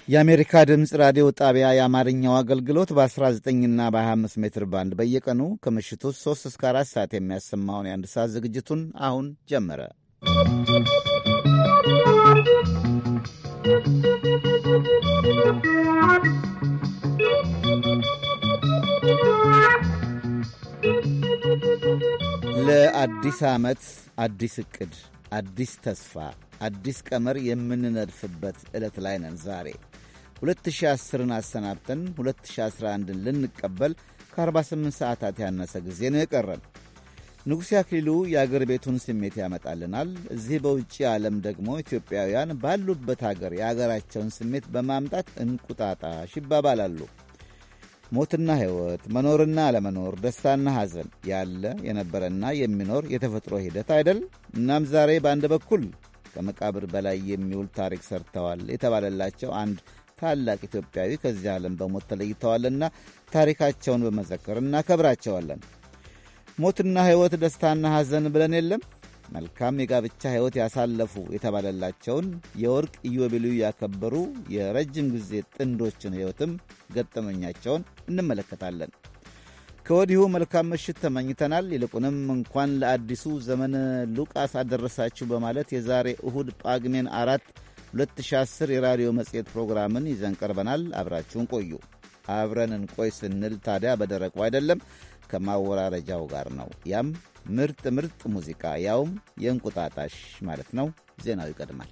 የአሜሪካ ድምፅ ራዲዮ ጣቢያ የአማርኛው አገልግሎት በ19ና በ25 ሜትር ባንድ በየቀኑ ከምሽቱ 3 እስከ 4 ሰዓት የሚያሰማውን የአንድ ሰዓት ዝግጅቱን አሁን ጀመረ። ለአዲስ ዓመት አዲስ ዕቅድ፣ አዲስ ተስፋ፣ አዲስ ቀመር የምንነድፍበት ዕለት ላይ ነን ዛሬ 2010ን አሰናብተን 2011ን ልንቀበል ከ48 ሰዓታት ያነሰ ጊዜ ነው የቀረን። ንጉሴ አክሊሉ የአገር ቤቱን ስሜት ያመጣልናል። እዚህ በውጭ ዓለም ደግሞ ኢትዮጵያውያን ባሉበት አገር የአገራቸውን ስሜት በማምጣት እንቁጣጣሽ ይባባላሉ። ሞትና ሕይወት፣ መኖርና አለመኖር፣ ደስታና ሐዘን ያለ የነበረና የሚኖር የተፈጥሮ ሂደት አይደል? እናም ዛሬ በአንድ በኩል ከመቃብር በላይ የሚውል ታሪክ ሰርተዋል የተባለላቸው አንድ ታላቅ ኢትዮጵያዊ ከዚህ ዓለም በሞት ተለይተዋልና ታሪካቸውን በመዘከር እናከብራቸዋለን። ሞትና ሕይወት፣ ደስታና ሐዘን ብለን የለም መልካም የጋብቻ ሕይወት ያሳለፉ የተባለላቸውን የወርቅ ኢዮቤልዩ ያከበሩ የረጅም ጊዜ ጥንዶችን ሕይወትም ገጠመኛቸውን እንመለከታለን። ከወዲሁ መልካም ምሽት ተመኝተናል። ይልቁንም እንኳን ለአዲሱ ዘመን ሉቃስ አደረሳችሁ በማለት የዛሬ እሁድ ጳግሜን አራት 2010 የራዲዮ መጽሔት ፕሮግራምን ይዘን ቀርበናል። አብራችሁን ቆዩ። አብረን እንቆይ ስንል ታዲያ በደረቁ አይደለም ከማወራረጃው ጋር ነው። ያም ምርጥ ምርጥ ሙዚቃ ያውም የእንቁጣጣሽ ማለት ነው። ዜናው ይቀድማል።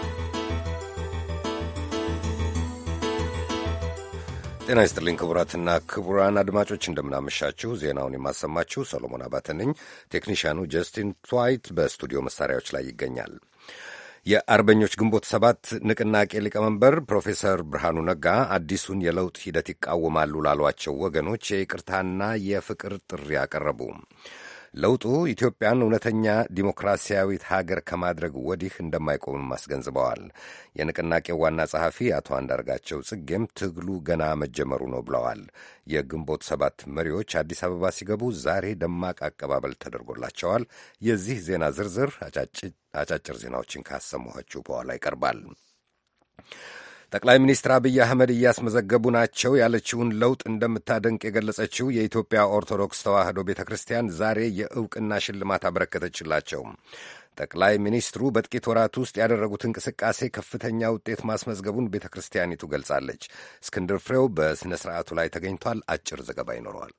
ጤና ይስጥልኝ ክቡራትና ክቡራን አድማጮች እንደምናመሻችሁ። ዜናውን የማሰማችሁ ሰሎሞን አባተ ነኝ። ቴክኒሽያኑ ጀስቲን ትዋይት በስቱዲዮ መሳሪያዎች ላይ ይገኛል። የአርበኞች ግንቦት ሰባት ንቅናቄ ሊቀመንበር ፕሮፌሰር ብርሃኑ ነጋ አዲሱን የለውጥ ሂደት ይቃወማሉ ላሏቸው ወገኖች የይቅርታና የፍቅር ጥሪ አቀረቡ። ለውጡ ኢትዮጵያን እውነተኛ ዲሞክራሲያዊት ሀገር ከማድረግ ወዲህ እንደማይቆምም አስገንዝበዋል። የንቅናቄው ዋና ጸሐፊ አቶ አንዳርጋቸው ጽጌም ትግሉ ገና መጀመሩ ነው ብለዋል። የግንቦት ሰባት መሪዎች አዲስ አበባ ሲገቡ ዛሬ ደማቅ አቀባበል ተደርጎላቸዋል። የዚህ ዜና ዝርዝር አጫጭር ዜናዎችን ካሰማኋችሁ በኋላ ይቀርባል። ጠቅላይ ሚኒስትር አብይ አህመድ እያስመዘገቡ ናቸው ያለችውን ለውጥ እንደምታደንቅ የገለጸችው የኢትዮጵያ ኦርቶዶክስ ተዋሕዶ ቤተ ክርስቲያን ዛሬ የእውቅና ሽልማት አበረከተችላቸው። ጠቅላይ ሚኒስትሩ በጥቂት ወራት ውስጥ ያደረጉት እንቅስቃሴ ከፍተኛ ውጤት ማስመዝገቡን ቤተ ክርስቲያኒቱ ገልጻለች። እስክንድር ፍሬው በሥነ ሥርዓቱ ላይ ተገኝቷል። አጭር ዘገባ ይኖረዋል።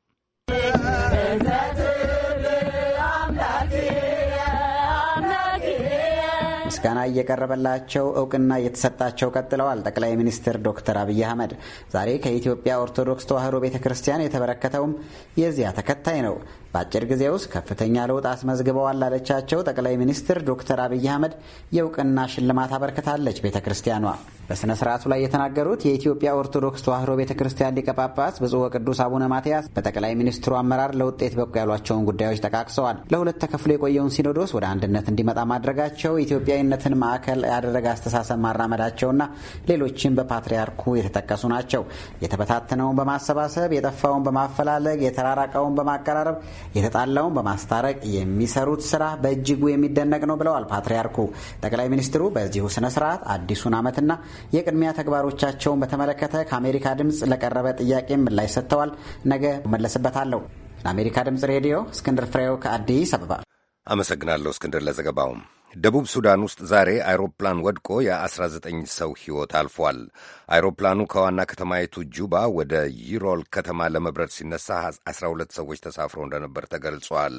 ምስጋና እየቀረበላቸው እውቅና እየተሰጣቸው ቀጥለዋል። ጠቅላይ ሚኒስትር ዶክተር አብይ አህመድ ዛሬ ከኢትዮጵያ ኦርቶዶክስ ተዋሕዶ ቤተ ክርስቲያን የተበረከተውም የዚያ ተከታይ ነው። በአጭር ጊዜ ውስጥ ከፍተኛ ለውጥ አስመዝግበዋል ላለቻቸው ጠቅላይ ሚኒስትር ዶክተር አብይ አህመድ የእውቅና ሽልማት አበርክታለች ቤተ ክርስቲያኗ። በሥነ ሥርዓቱ ላይ የተናገሩት የኢትዮጵያ ኦርቶዶክስ ተዋሕዶ ቤተ ክርስቲያን ሊቀ ጳጳስ ብፁዕ ወቅዱስ አቡነ ማትያስ በጠቅላይ ሚኒስትሩ አመራር ለውጤት በቁ ያሏቸውን ጉዳዮች ጠቃቅሰዋል። ለሁለት ተከፍሎ የቆየውን ሲኖዶስ ወደ አንድነት እንዲመጣ ማድረጋቸው፣ ኢትዮጵያዊነትን ማዕከል ያደረገ አስተሳሰብ ማራመዳቸውና ሌሎችም በፓትርያርኩ የተጠቀሱ ናቸው። የተበታተነውን በማሰባሰብ የጠፋውን በማፈላለግ የተራራቀውን በማቀራረብ የተጣላውን በማስታረቅ የሚሰሩት ስራ በእጅጉ የሚደነቅ ነው ብለዋል ፓትርያርኩ። ጠቅላይ ሚኒስትሩ በዚሁ ስነ ስርዓት አዲሱን ዓመትና የቅድሚያ ተግባሮቻቸውን በተመለከተ ከአሜሪካ ድምፅ ለቀረበ ጥያቄ ምላሽ ሰጥተዋል። ነገ መለስበታለሁ። ለአሜሪካ ድምፅ ሬዲዮ እስክንድር ፍሬው ከአዲስ አበባ አመሰግናለሁ። እስክንድር ለዘገባውም ደቡብ ሱዳን ውስጥ ዛሬ አይሮፕላን ወድቆ የ19 ሰው ሕይወት አልፏል። አይሮፕላኑ ከዋና ከተማይቱ ጁባ ወደ ይሮል ከተማ ለመብረር ሲነሳ 12 ሰዎች ተሳፍረው እንደነበር ተገልጿል።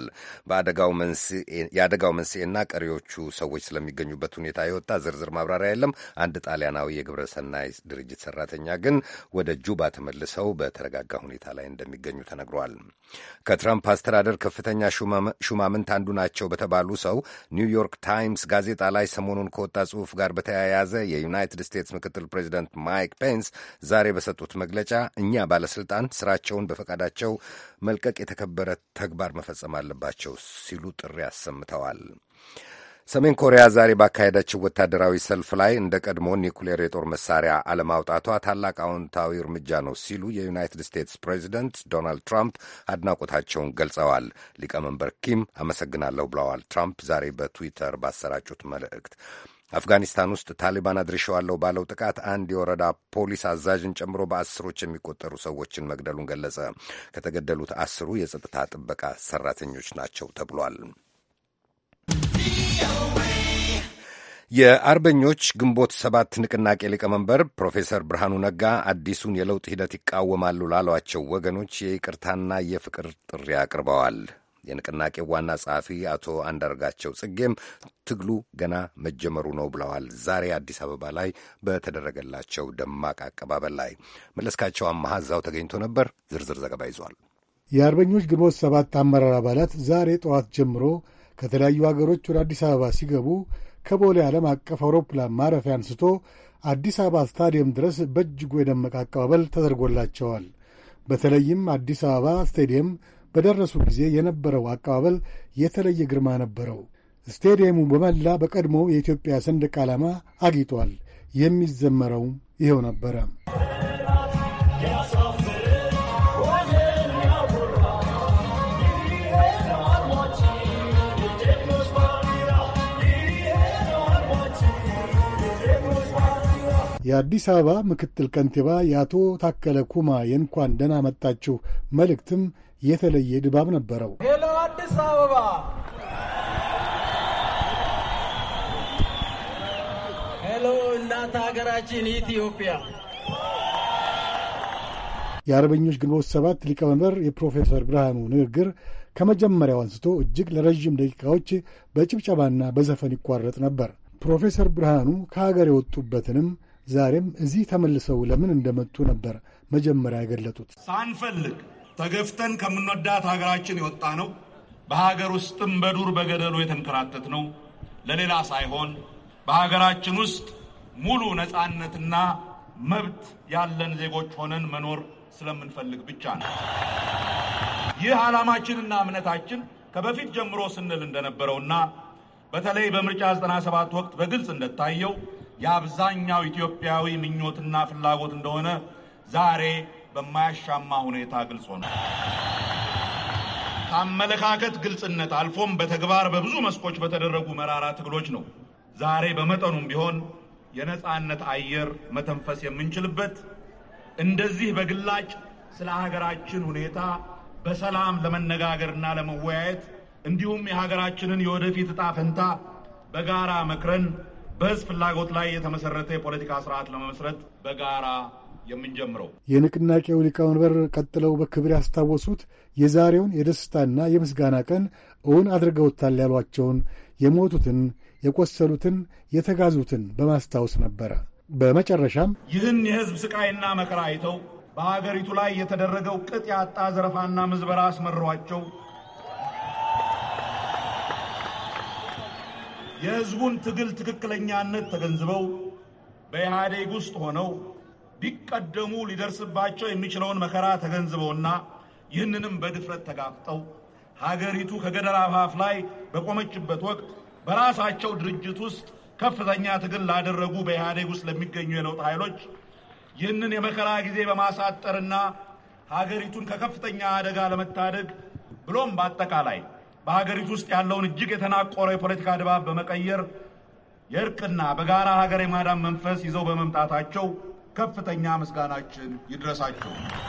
የአደጋው መንስኤና ቀሪዎቹ ሰዎች ስለሚገኙበት ሁኔታ የወጣ ዝርዝር ማብራሪያ የለም። አንድ ጣሊያናዊ የግብረ ሰናይ ድርጅት ሰራተኛ ግን ወደ ጁባ ተመልሰው በተረጋጋ ሁኔታ ላይ እንደሚገኙ ተነግሯል። ከትራምፕ አስተዳደር ከፍተኛ ሹማምንት አንዱ ናቸው በተባሉ ሰው ኒውዮርክ ታይምስ ጋዜጣ ላይ ሰሞኑን ከወጣ ጽሑፍ ጋር በተያያዘ የዩናይትድ ስቴትስ ምክትል ፕሬዚደንት ማይክ ፔንስ ዛሬ በሰጡት መግለጫ እኛ ባለስልጣን ስራቸውን በፈቃዳቸው መልቀቅ የተከበረ ተግባር መፈጸም አለባቸው ሲሉ ጥሪ አሰምተዋል። ሰሜን ኮሪያ ዛሬ ባካሄደችው ወታደራዊ ሰልፍ ላይ እንደ ቀድሞ ኒውክሌር የጦር መሳሪያ አለማውጣቷ ታላቅ አዎንታዊ እርምጃ ነው ሲሉ የዩናይትድ ስቴትስ ፕሬዚደንት ዶናልድ ትራምፕ አድናቆታቸውን ገልጸዋል። ሊቀመንበር ኪም አመሰግናለሁ ብለዋል ትራምፕ ዛሬ በትዊተር ባሰራጩት መልእክት። አፍጋኒስታን ውስጥ ታሊባን አድርሸዋለሁ ባለው ጥቃት አንድ የወረዳ ፖሊስ አዛዥን ጨምሮ በአስሮች የሚቆጠሩ ሰዎችን መግደሉን ገለጸ። ከተገደሉት አስሩ የጸጥታ ጥበቃ ሰራተኞች ናቸው ተብሏል። የአርበኞች ግንቦት ሰባት ንቅናቄ ሊቀመንበር ፕሮፌሰር ብርሃኑ ነጋ አዲሱን የለውጥ ሂደት ይቃወማሉ ላሏቸው ወገኖች የይቅርታና የፍቅር ጥሪ አቅርበዋል። የንቅናቄው ዋና ጸሐፊ አቶ አንዳርጋቸው ጽጌም ትግሉ ገና መጀመሩ ነው ብለዋል። ዛሬ አዲስ አበባ ላይ በተደረገላቸው ደማቅ አቀባበል ላይ መለስካቸው አማሃ እዛው ተገኝቶ ነበር። ዝርዝር ዘገባ ይዟል። የአርበኞች ግንቦት ሰባት አመራር አባላት ዛሬ ጠዋት ጀምሮ ከተለያዩ ሀገሮች ወደ አዲስ አበባ ሲገቡ ከቦሌ ዓለም አቀፍ አውሮፕላን ማረፊያ አንስቶ አዲስ አበባ ስታዲየም ድረስ በእጅጉ የደመቀ አቀባበል ተደርጎላቸዋል። በተለይም አዲስ አበባ ስቴዲየም በደረሱ ጊዜ የነበረው አቀባበል የተለየ ግርማ ነበረው። ስቴዲየሙ በመላ በቀድሞው የኢትዮጵያ ሰንደቅ ዓላማ አጊጧል። የሚዘመረውም ይኸው ነበረ። የአዲስ አበባ ምክትል ከንቲባ የአቶ ታከለ ኩማ የእንኳን ደህና መጣችሁ መልእክትም የተለየ ድባብ ነበረው። ሄሎ አዲስ አበባ፣ ሄሎ እናት ሀገራችን ኢትዮጵያ። የአርበኞች ግንቦት ሰባት ሊቀመንበር የፕሮፌሰር ብርሃኑ ንግግር ከመጀመሪያው አንስቶ እጅግ ለረዥም ደቂቃዎች በጭብጨባና በዘፈን ይቋረጥ ነበር። ፕሮፌሰር ብርሃኑ ከሀገር የወጡበትንም ዛሬም እዚህ ተመልሰው ለምን እንደመጡ ነበር መጀመሪያ የገለጡት። ሳንፈልግ ተገፍተን ከምንወዳት ሀገራችን የወጣ ነው። በሀገር ውስጥም በዱር በገደሉ የተንከራተት ነው። ለሌላ ሳይሆን በሀገራችን ውስጥ ሙሉ ነፃነትና መብት ያለን ዜጎች ሆነን መኖር ስለምንፈልግ ብቻ ነው። ይህ ዓላማችንና እምነታችን ከበፊት ጀምሮ ስንል እንደነበረውና በተለይ በምርጫ 97 ወቅት በግልጽ እንደታየው የአብዛኛው ኢትዮጵያዊ ምኞትና ፍላጎት እንደሆነ ዛሬ በማያሻማ ሁኔታ ግልጽ ሆነ። ከአመለካከት ግልጽነት አልፎም በተግባር በብዙ መስኮች በተደረጉ መራራ ትግሎች ነው ዛሬ በመጠኑም ቢሆን የነጻነት አየር መተንፈስ የምንችልበት እንደዚህ በግላጭ ስለ ሀገራችን ሁኔታ በሰላም ለመነጋገርና ለመወያየት እንዲሁም የሀገራችንን የወደፊት ዕጣ ፈንታ በጋራ መክረን በሕዝብ ፍላጎት ላይ የተመሰረተ የፖለቲካ ስርዓት ለመመስረት በጋራ የምንጀምረው። የንቅናቄው ሊቀመንበር ቀጥለው በክብር ያስታወሱት የዛሬውን የደስታና የምስጋና ቀን እውን አድርገውታል ያሏቸውን የሞቱትን፣ የቆሰሉትን፣ የተጋዙትን በማስታወስ ነበረ። በመጨረሻም ይህን የሕዝብ ስቃይና መከራ አይተው በሀገሪቱ ላይ የተደረገው ቅጥ ያጣ ዘረፋና ምዝበራ አስመሯቸው የሕዝቡን ትግል ትክክለኛነት ተገንዝበው በኢህአዴግ ውስጥ ሆነው ቢቀደሙ ሊደርስባቸው የሚችለውን መከራ ተገንዝበውና ይህንንም በድፍረት ተጋፍጠው ሀገሪቱ ከገደል አፋፍ ላይ በቆመችበት ወቅት በራሳቸው ድርጅት ውስጥ ከፍተኛ ትግል ላደረጉ በኢህአዴግ ውስጥ ለሚገኙ የለውጥ ኃይሎች ይህንን የመከራ ጊዜ በማሳጠርና ሀገሪቱን ከከፍተኛ አደጋ ለመታደግ ብሎም በአጠቃላይ በሀገሪቱ ውስጥ ያለውን እጅግ የተናቆረ የፖለቲካ ድባብ በመቀየር የእርቅና በጋራ ሀገር የማዳን መንፈስ ይዘው በመምጣታቸው ከፍተኛ ምስጋናችን ይድረሳቸው።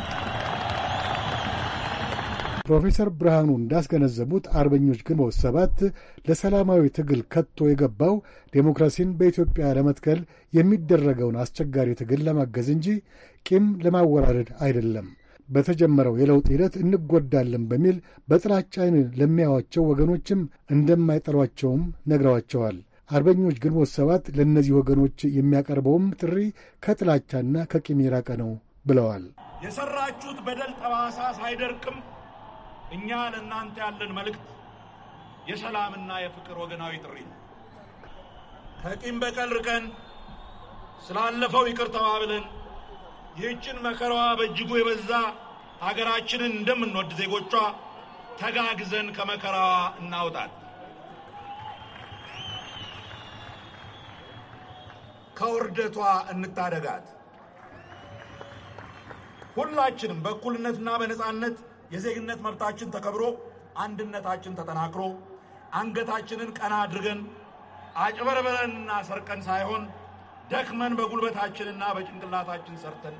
ፕሮፌሰር ብርሃኑ እንዳስገነዘቡት አርበኞች ግንቦት ሰባት ለሰላማዊ ትግል ከቶ የገባው ዴሞክራሲን በኢትዮጵያ ለመትከል የሚደረገውን አስቸጋሪ ትግል ለማገዝ እንጂ ቂም ለማወራረድ አይደለም። በተጀመረው የለውጥ ሂደት እንጎዳለን በሚል በጥላቻ ዓይን ለሚያዩዋቸው ወገኖችም እንደማይጠሏቸውም ነግረዋቸዋል። አርበኞች ግንቦት ሰባት ለእነዚህ ወገኖች የሚያቀርበውም ጥሪ ከጥላቻና ከቂም የራቀ ነው ብለዋል። የሰራችሁት በደል ጠባሳ ሳይደርቅም እኛ ለእናንተ ያለን መልእክት የሰላምና የፍቅር ወገናዊ ጥሪ ነው። ከቂም በቀል ርቀን ስላለፈው ይቅር ተባብለን ይህችን መከራዋ በእጅጉ የበዛ ሀገራችንን እንደምንወድ ዜጎቿ ተጋግዘን ከመከራዋ እናውጣት። ከውርደቷ እንታደጋት። ሁላችንም በእኩልነትና በነጻነት የዜግነት መብታችን ተከብሮ አንድነታችን ተጠናክሮ አንገታችንን ቀና አድርገን አጭበርበረንና ሰርቀን ሳይሆን ደክመን በጉልበታችንና በጭንቅላታችን ሰርተን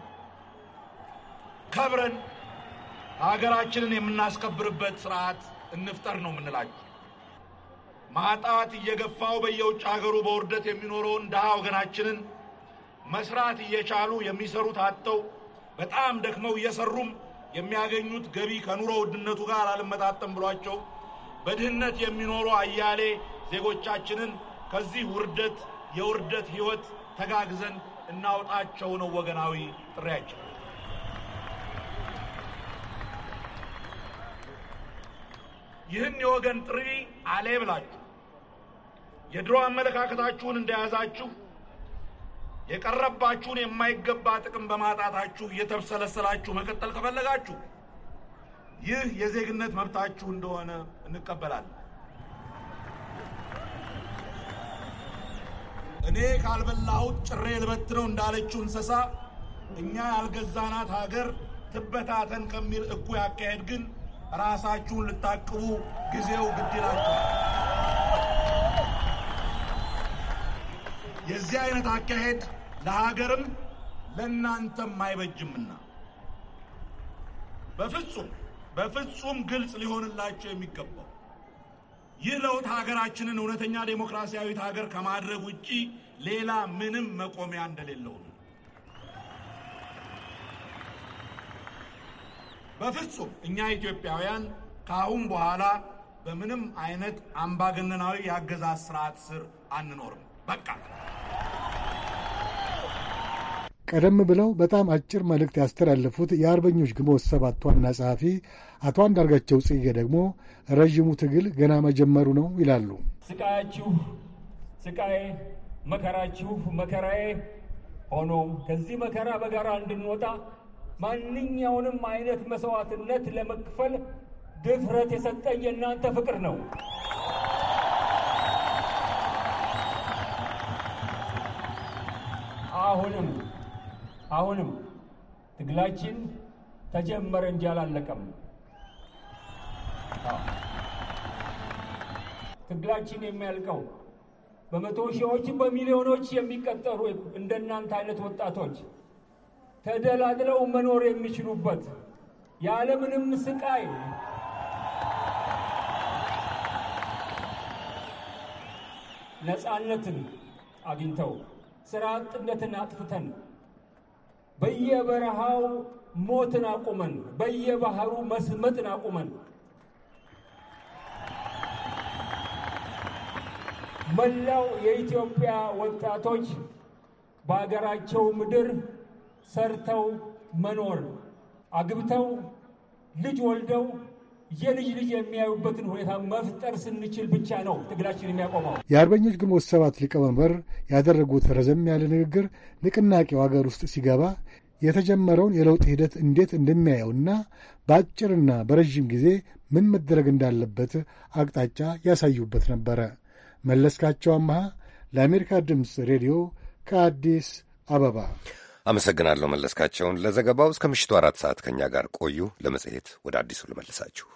ከብረን ሀገራችንን የምናስከብርበት ስርዓት እንፍጠር ነው የምንላችሁ። ማጣት እየገፋው በየውጭ ሀገሩ በውርደት የሚኖረውን ድሃ ወገናችንን መስራት እየቻሉ የሚሰሩት አጥተው በጣም ደክመው እየሰሩም የሚያገኙት ገቢ ከኑሮ ውድነቱ ጋር አልመጣጠም ብሏቸው በድህነት የሚኖሩ አያሌ ዜጎቻችንን ከዚህ ውርደት የውርደት ህይወት ተጋግዘን እናውጣቸው ነው ወገናዊ ጥሪያችን። ይህን የወገን ጥሪ አሌ ብላችሁ የድሮ አመለካከታችሁን እንደያዛችሁ የቀረባችሁን የማይገባ ጥቅም በማጣታችሁ እየተብሰለሰላችሁ መቀጠል ከፈለጋችሁ ይህ የዜግነት መብታችሁ እንደሆነ እንቀበላለን። እኔ ካልበላሁት ጭሬ ልበትነው እንዳለችው እንስሳ እኛ ያልገዛናት ሀገር ትበታተን ከሚል እኩይ አካሄድ ግን ራሳችሁን ልታቅቡ ጊዜው ግድ ይላችኋል። የዚህ አይነት አካሄድ ለሀገርም ለእናንተም አይበጅምና በፍጹም በፍጹም ግልጽ ሊሆንላቸው የሚገባው ይህ ለውጥ ሀገራችንን እውነተኛ ዴሞክራሲያዊት ሀገር ከማድረግ ውጪ ሌላ ምንም መቆሚያ እንደሌለው ነው። በፍጹም እኛ ኢትዮጵያውያን ከአሁን በኋላ በምንም አይነት አምባገነናዊ የአገዛዝ ስርዓት ስር አንኖርም። በቃ ቀደም ብለው በጣም አጭር መልእክት ያስተላለፉት የአርበኞች ግንቦት ሰባት ዋና ጸሐፊ አቶ አንዳርጋቸው ጽጌ ደግሞ ረዥሙ ትግል ገና መጀመሩ ነው ይላሉ። ስቃያችሁ ስቃዬ፣ መከራችሁ መከራዬ ሆኖ ከዚህ መከራ በጋራ እንድንወጣ ማንኛውንም አይነት መስዋዕትነት ለመክፈል ድፍረት የሰጠኝ የእናንተ ፍቅር ነው። አሁንም አሁንም ትግላችን ተጀመረ እንጂ አላለቀም። ትግላችን የሚያልቀው በመቶ ሺዎች በሚሊዮኖች የሚቀጠሩ እንደናንተ አይነት ወጣቶች ተደላድለው መኖር የሚችሉበት ያለምንም ስቃይ ነፃነትን አግኝተው ስራ አጥነትን አጥፍተን በየበረሃው ሞትን አቁመን በየባህሩ መስመጥን አቁመን መላው የኢትዮጵያ ወጣቶች በሀገራቸው ምድር ሰርተው መኖር አግብተው ልጅ ወልደው የልጅ ልጅ የሚያዩበትን ሁኔታ መፍጠር ስንችል ብቻ ነው ትግላችን የሚያቆመው። የአርበኞች ግንቦት ሰባት ሊቀመንበር ያደረጉት ረዘም ያለ ንግግር ንቅናቄው ሀገር ውስጥ ሲገባ የተጀመረውን የለውጥ ሂደት እንዴት እንደሚያየውና በአጭርና በረዥም ጊዜ ምን መደረግ እንዳለበት አቅጣጫ ያሳዩበት ነበረ። መለስካቸው አመሃ ለአሜሪካ ድምፅ ሬዲዮ ከአዲስ አበባ አመሰግናለሁ መለስካቸውን ለዘገባው። እስከ ምሽቱ አራት ሰዓት ከእኛ ጋር ቆዩ። ለመጽሔት ወደ አዲሱ ልመልሳችሁ።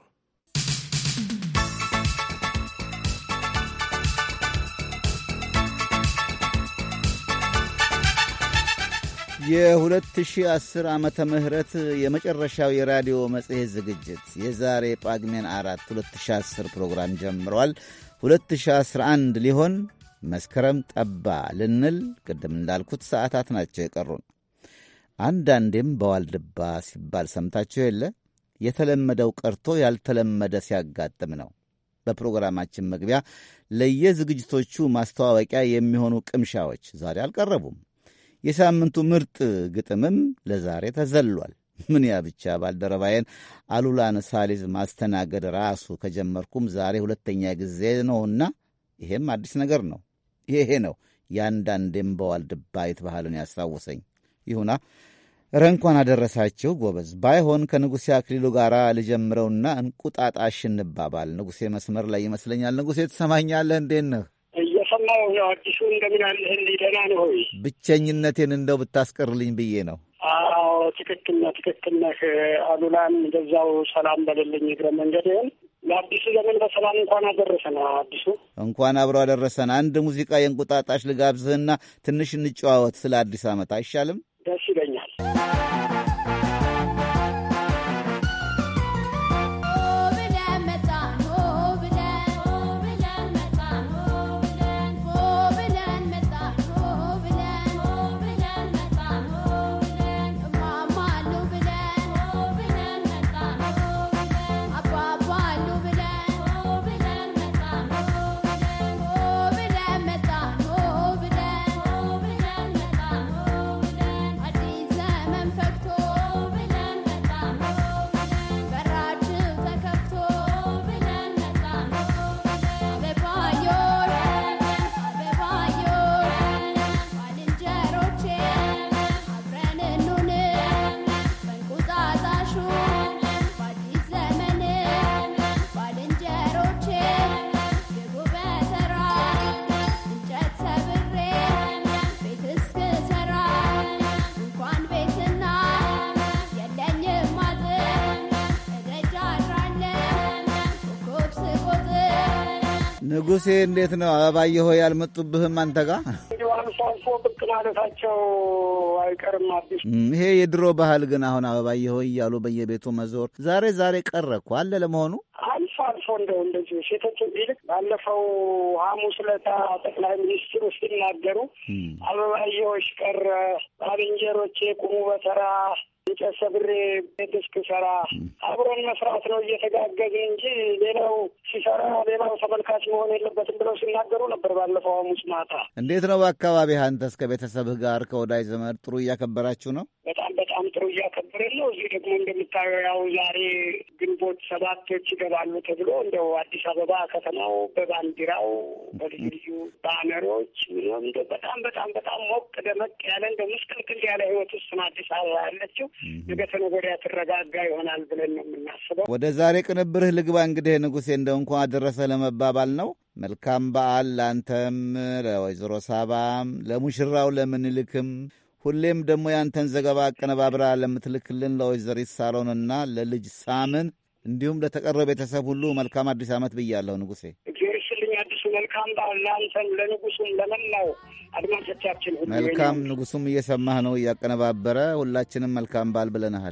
የ2010 ዓመተ ምህረት የመጨረሻው የራዲዮ መጽሔት ዝግጅት የዛሬ ጳግሜን አራት 2010 ፕሮግራም ጀምሯል። 2011 ሊሆን መስከረም ጠባ ልንል ቅድም እንዳልኩት ሰዓታት ናቸው የቀሩን። አንዳንዴም በዋልድባ ሲባል ሰምታችሁ የለ የተለመደው ቀርቶ ያልተለመደ ሲያጋጥም ነው። በፕሮግራማችን መግቢያ ለየዝግጅቶቹ ማስተዋወቂያ የሚሆኑ ቅምሻዎች ዛሬ አልቀረቡም። የሳምንቱ ምርጥ ግጥምም ለዛሬ ተዘሏል። ምን ያ ብቻ ባልደረባዬን አሉላን ሳሊዝ ማስተናገድ ራሱ ከጀመርኩም ዛሬ ሁለተኛ ጊዜ ነውና ይሄም አዲስ ነገር ነው። ይሄ ነው የአንዳንዴም በዋልድባ ባህልን ያስታወሰኝ። ይሁና እረ እንኳን አደረሳችሁ ጎበዝ። ባይሆን ከንጉሴ አክሊሉ ጋር ልጀምረውና እንቁጣጣሽ እንባባል። ንጉሴ መስመር ላይ ይመስለኛል። ንጉሴ ትሰማኛለህ? እንዴት ነህ? እየሰማሁ ነው። አዲሱ እንደምን አለህ? ደህና ነህ ሆይ? ብቸኝነቴን እንደው ብታስቀርልኝ ብዬ ነው። አዎ ትክክል ነህ፣ ትክክል ነህ። አሉላን እንደዛው ሰላም በሌለኝ እግረ መንገድህን ለአዲሱ ዘመን በሰላም እንኳን አደረሰን። አዲሱ እንኳን አብሮ አደረሰን። አንድ ሙዚቃ የእንቁጣጣሽ ልጋብዝህና ትንሽ እንጨዋወት ስለ አዲስ ዓመት አይሻልም? ደስ ይለኛል። ንጉሴ እንዴት ነው? አበባየ ሆይ ያልመጡብህም አንተ ጋር እንዲሁ አልፎ አልፎ ብቅ ማለታቸው አይቀርም። አዲስ ይሄ የድሮ ባህል ግን አሁን አበባየ ሆይ እያሉ በየቤቱ መዞር ዛሬ ዛሬ ቀረ እኮ አለ ለመሆኑ አልፎ አልፎ እንደው እንደዚሁ ሴቶች ይልቅ ባለፈው ሐሙስ ዕለት ጠቅላይ ሚኒስትሩ ሲናገሩ አበባየሆሽ ቀረ ባልንጀሮቼ ቁሙ በተራ እንጨት ሰብሬ ቤት እስክሰራ አብሮን መስራት ነው እየተጋገዝን እንጂ ሌላው ሲሰራ ሌላው ተመልካች መሆን የለበትም ብለው ሲናገሩ ነበር ባለፈው ሐሙስ ማታ። እንዴት ነው በአካባቢህ አንተስ ከቤተሰብህ ጋር ከወዳጅ ዘመድ ጥሩ እያከበራችሁ ነው? በጣም በጣም ጥሩ እያከበርን ነው። እዚህ ደግሞ እንደምታየው ያው ዛሬ ግንቦት ሰባቶች ይገባሉ ተብሎ እንደው አዲስ አበባ ከተማው በባንዲራው በልዩ ልዩ ባነሮች ምንም እንደው በጣም በጣም በጣም ሞቅ ደመቅ ያለ እንደው ምስቅልቅል ያለ ህይወት ውስጥ ነው አዲስ አበባ ያለችው። ነገ ተነገ ወዲያ ትረጋጋ ይሆናል ብለን ነው የምናስበው። ወደ ዛሬ ቅንብርህ ልግባ። እንግዲህ ንጉሴ እንደው እንኳን አደረሰ ለመባባል ነው። መልካም በዓል ለአንተም፣ ለወይዘሮ ሳባም፣ ለሙሽራው ለምንልክም ሁሌም ደግሞ ያንተን ዘገባ አቀነባብራ ለምትልክልን ለወይዘሪት ሳሮንና ለልጅ ሳምን እንዲሁም ለተቀረው ቤተሰብ ሁሉ መልካም አዲስ ዓመት ብያለሁ። ንጉሴ እግዚአብሔር ይስጥልኝ። አዲሱ መልካም በዓል ለአንተም፣ ለንጉሱም፣ ለመላው አድማጮቻችን ሁሉ መልካም። ንጉሱም እየሰማህ ነው እያቀነባበረ። ሁላችንም መልካም በዓል ብለንሃል።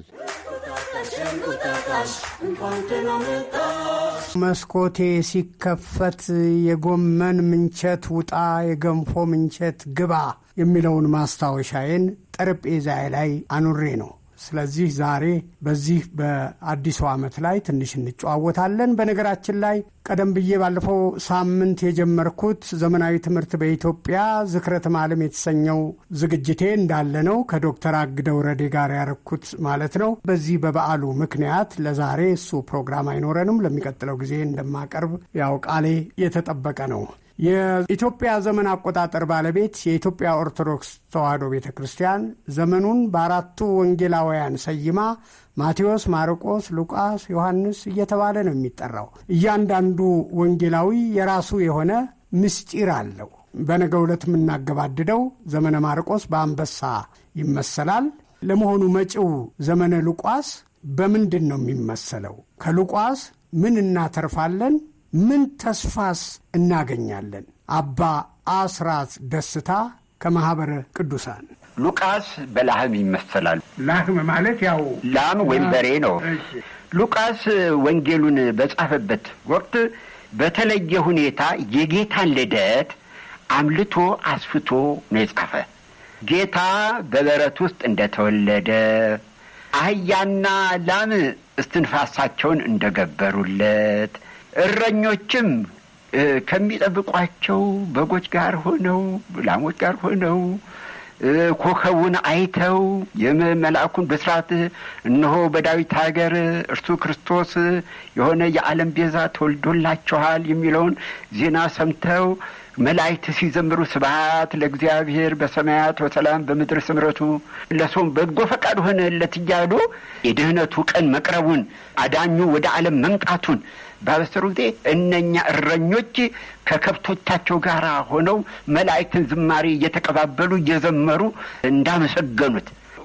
መስኮቴ ሲከፈት የጎመን ምንቸት ውጣ፣ የገንፎ ምንቸት ግባ የሚለውን ማስታወሻዬን ጠረጴዛዬ ላይ አኑሬ ነው። ስለዚህ ዛሬ በዚህ በአዲሱ ዓመት ላይ ትንሽ እንጨዋወታለን። በነገራችን ላይ ቀደም ብዬ ባለፈው ሳምንት የጀመርኩት ዘመናዊ ትምህርት በኢትዮጵያ ዝክረተ ዓለም የተሰኘው ዝግጅቴ እንዳለ ነው። ከዶክተር አግደው ረዴ ጋር ያረኩት ማለት ነው። በዚህ በበዓሉ ምክንያት ለዛሬ እሱ ፕሮግራም አይኖረንም። ለሚቀጥለው ጊዜ እንደማቀርብ ያው ቃሌ የተጠበቀ ነው። የኢትዮጵያ ዘመን አቆጣጠር ባለቤት የኢትዮጵያ ኦርቶዶክስ ተዋሕዶ ቤተ ክርስቲያን ዘመኑን በአራቱ ወንጌላውያን ሰይማ ማቴዎስ፣ ማርቆስ፣ ሉቃስ፣ ዮሐንስ እየተባለ ነው የሚጠራው። እያንዳንዱ ወንጌላዊ የራሱ የሆነ ምስጢር አለው። በነገ ዕለት የምናገባድደው ዘመነ ማርቆስ በአንበሳ ይመሰላል። ለመሆኑ መጪው ዘመነ ሉቃስ በምንድን ነው የሚመሰለው? ከሉቃስ ምን እናተርፋለን? ምን ተስፋስ እናገኛለን? አባ አስራት ደስታ ከማኅበረ ቅዱሳን ሉቃስ በላህም ይመሰላል። ላህም ማለት ያው ላም ወይም በሬ ነው። ሉቃስ ወንጌሉን በጻፈበት ወቅት በተለየ ሁኔታ የጌታን ልደት አምልቶ አስፍቶ ነው የጻፈ። ጌታ በበረት ውስጥ እንደተወለደ አህያና ላም እስትንፋሳቸውን እንደገበሩለት እረኞችም ከሚጠብቋቸው በጎች ጋር ሆነው ላሞች ጋር ሆነው ኮከቡን አይተው የመልአኩን ብስራት እነሆ በዳዊት ሀገር እርሱ ክርስቶስ የሆነ የዓለም ቤዛ ተወልዶላችኋል የሚለውን ዜና ሰምተው መላእክት ሲዘምሩ ስብሐት ለእግዚአብሔር በሰማያት በሰላም በምድር ስምረቱ ለሰውም በጎ ፈቃድ ሆነለት እያሉ የድህነቱ ቀን መቅረቡን አዳኙ ወደ ዓለም መምጣቱን ባበሰሩ ጊዜ እነኛ እረኞች ከከብቶቻቸው ጋር ሆነው መላእክትን ዝማሬ እየተቀባበሉ እየዘመሩ እንዳመሰገኑት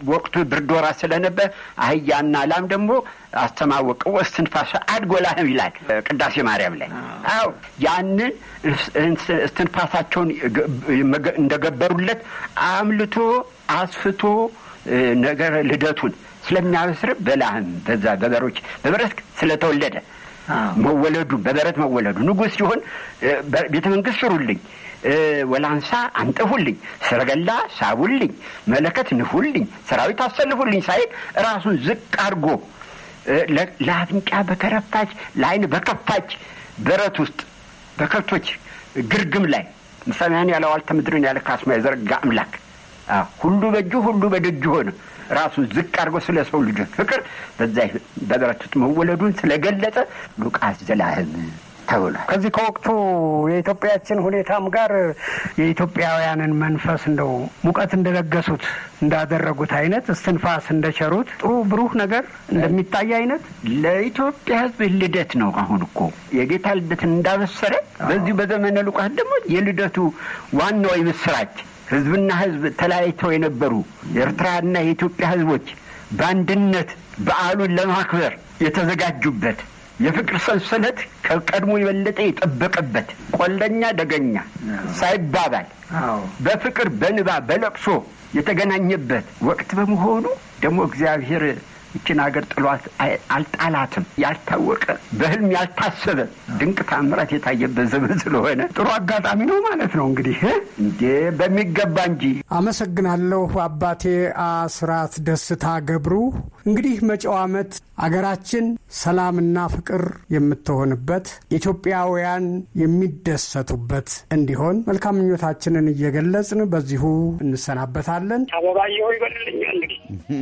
ወቅቱ ብርድ ወራት ስለነበር አህያና ላም ደግሞ አስተማወቅ እስትንፋሰ አድጎላህም ይላል ቅዳሴ ማርያም ላይ። አዎ ያንን እስትንፋሳቸውን እንደገበሩለት አምልቶ አስፍቶ ነገር ልደቱን ስለሚያበስር በላህም በዛ በበሮች በበረት ስለተወለደ መወለዱ በበረት መወለዱ ንጉሥ ሲሆን ቤተ መንግስት ስሩልኝ፣ ወላንሳ አንጥፉልኝ፣ ሰረገላ ሳቡልኝ፣ መለከት ንፉልኝ፣ ሰራዊት አሰልፉልኝ ሳይል ራሱን ዝቅ አድርጎ ለአፍንጫ በከረፋች ለዓይን በከፋች በረት ውስጥ በከብቶች ግርግም ላይ ሰማያን ያለ ዋልተ ምድርን ያለ ካስማ የዘረጋ አምላክ ሁሉ በእጁ ሁሉ በደጁ ሆነ። ራሱን ዝቅ አድርጎ ስለ ሰው ልጆች ፍቅር በዛ በበረት ውስጥ መወለዱን ስለገለጸ ሉቃስ ዘላህም ተብሏል። ከዚህ ከወቅቱ የኢትዮጵያችን ሁኔታም ጋር የኢትዮጵያውያንን መንፈስ እንደው ሙቀት እንደለገሱት እንዳደረጉት አይነት እስትንፋስ እንደቸሩት ጥሩ ብሩህ ነገር እንደሚታይ አይነት ለኢትዮጵያ ሕዝብ ልደት ነው። አሁን እኮ የጌታ ልደትን እንዳበሰረ በዚሁ በዘመነ ሉቃስ ደግሞ የልደቱ ዋናው የምስራች ህዝብና ህዝብ ተለያይተው የነበሩ የኤርትራና የኢትዮጵያ ህዝቦች በአንድነት በዓሉን ለማክበር የተዘጋጁበት የፍቅር ሰንሰለት ከቀድሞ የበለጠ የጠበቀበት ቆለኛ ደገኛ ሳይባባል በፍቅር በንባ በለቅሶ የተገናኘበት ወቅት በመሆኑ ደግሞ እግዚአብሔር ይችን ሀገር ጥሏት አልጣላትም። ያልታወቀ በህልም ያልታሰበ ድንቅ ታምራት የታየበት ዘመን ስለሆነ ጥሩ አጋጣሚ ነው ማለት ነው። እንግዲህ እንዴ በሚገባ እንጂ። አመሰግናለሁ አባቴ አስራት ደስታ ገብሩ። እንግዲህ መጪው ዓመት አገራችን ሰላምና ፍቅር የምትሆንበት ኢትዮጵያውያን የሚደሰቱበት እንዲሆን መልካም ምኞታችንን እየገለጽን በዚሁ እንሰናበታለን። አበባየሁ ይበልልኛ እንግዲህ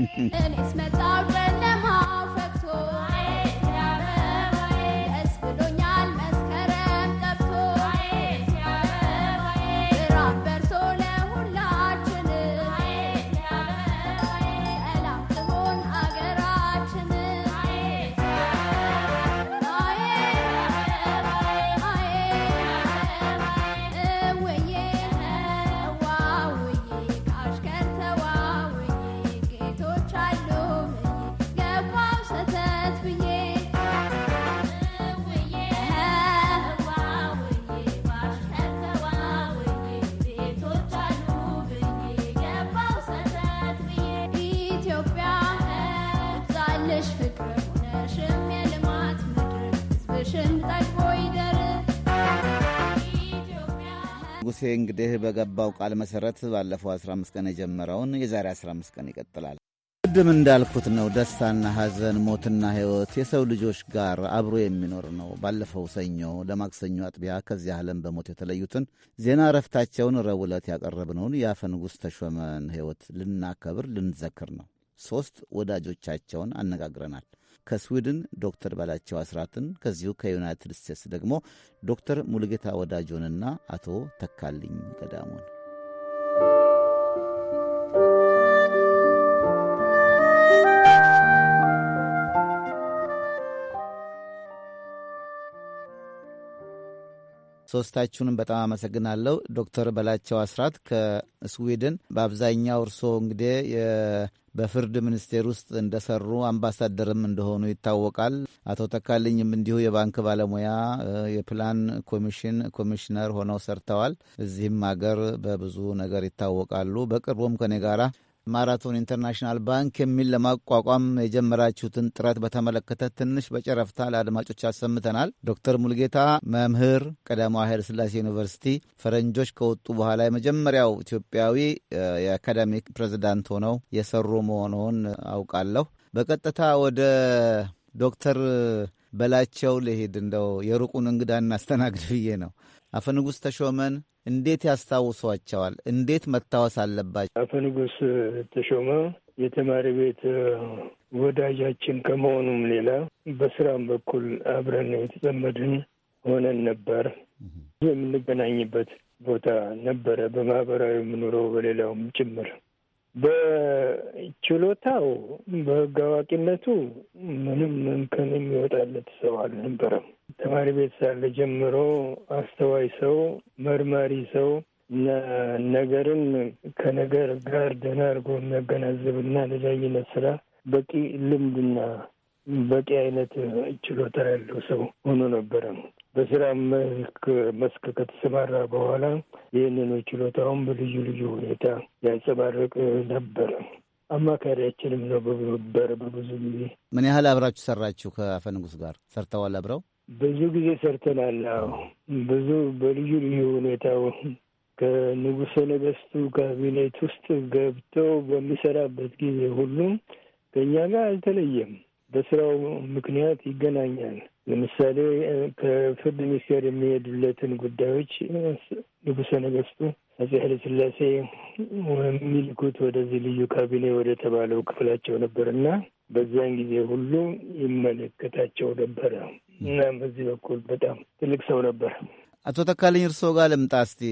ንጉሴ እንግዲህ በገባው ቃል መሰረት ባለፈው 15 ቀን የጀመረውን የዛሬ 15 ቀን ይቀጥላል። ቅድም እንዳልኩት ነው። ደስታና ሐዘን፣ ሞትና ሕይወት የሰው ልጆች ጋር አብሮ የሚኖር ነው። ባለፈው ሰኞ ለማክሰኞ አጥቢያ ከዚህ ዓለም በሞት የተለዩትን ዜና እረፍታቸውን ረቡዕ ዕለት ያቀረብነውን የአፈ ንጉሥ ተሾመን ሕይወት ልናከብር ልንዘክር ነው። ሦስት ወዳጆቻቸውን አነጋግረናል። ከስዊድን ዶክተር በላቸው አስራትን ከዚሁ ከዩናይትድ ስቴትስ ደግሞ ዶክተር ሙሉጌታ ወዳጆንና አቶ ተካልኝ ገዳሙን ሶስታችሁንም በጣም አመሰግናለሁ። ዶክተር በላቸው አስራት ከስዊድን በአብዛኛው እርስዎ እንግዲህ በፍርድ ሚኒስቴር ውስጥ እንደሰሩ አምባሳደርም እንደሆኑ ይታወቃል። አቶ ተካልኝም እንዲሁ የባንክ ባለሙያ የፕላን ኮሚሽን ኮሚሽነር ሆነው ሰርተዋል። እዚህም ሀገር በብዙ ነገር ይታወቃሉ። በቅርቡም ከኔ ጋራ ማራቶን ኢንተርናሽናል ባንክ የሚል ለማቋቋም የጀመራችሁትን ጥረት በተመለከተ ትንሽ በጨረፍታ ለአድማጮች አሰምተናል። ዶክተር ሙልጌታ መምህር ቀዳማዊ ኃይለ ሥላሴ ዩኒቨርሲቲ ፈረንጆች ከወጡ በኋላ የመጀመሪያው ኢትዮጵያዊ የአካዳሚክ ፕሬዚዳንት ሆነው የሰሩ መሆኑን አውቃለሁ። በቀጥታ ወደ ዶክተር በላቸው ልሂድ። እንደው የሩቁን እንግዳ እናስተናግድ ብዬ ነው። አፈ ንጉሥ ተሾመን እንዴት ያስታውሷቸዋል? እንዴት መታወስ አለባቸው? አፈ ንጉሥ ተሾመ የተማሪ ቤት ወዳጃችን ከመሆኑም ሌላ በስራም በኩል አብረን የተጠመድን ሆነን ነበር። የምንገናኝበት ቦታ ነበረ፣ በማህበራዊ የምኑረው በሌላውም ጭምር። በችሎታው በሕግ አዋቂነቱ ምንም እንከን የሚወጣለት ሰው አልነበረም። ተማሪ ቤት ሳለ ጀምሮ አስተዋይ ሰው፣ መርማሪ ሰው እና ነገርን ከነገር ጋር ደህና አድርጎ የሚያገናዝብና ለዳኝነት ስራ በቂ ልምድና በቂ አይነት ችሎታ ያለው ሰው ሆኖ ነበረ። በስራ መስክ ከተሰማራ በኋላ ይህንኑ ችሎታውን በልዩ ልዩ ሁኔታ ያንጸባርቅ ነበረ። አማካሪያችንም ነው በነበረ በብዙ ጊዜ። ምን ያህል አብራችሁ ሰራችሁ? ከአፈ ንጉሥ ጋር ሰርተዋል? አብረው ብዙ ጊዜ ሰርተናል። ብዙ በልዩ ልዩ ሁኔታው ከንጉሠ ነገሥቱ ካቢኔት ውስጥ ገብተው በሚሰራበት ጊዜ ሁሉም ከእኛ ጋር አልተለየም። በስራው ምክንያት ይገናኛል። ለምሳሌ ከፍርድ ሚኒስቴር የሚሄዱለትን ጉዳዮች ንጉሠ ነገሥቱ አፄ ኃይለ ሥላሴ የሚልኩት ወደዚህ ልዩ ካቢኔ ወደ ተባለው ክፍላቸው ነበር እና በዚያን ጊዜ ሁሉ ይመለከታቸው ነበረ እና በዚህ በኩል በጣም ትልቅ ሰው ነበር። አቶ ተካልኝ እርስዎ ጋር ልምጣ እስቲ።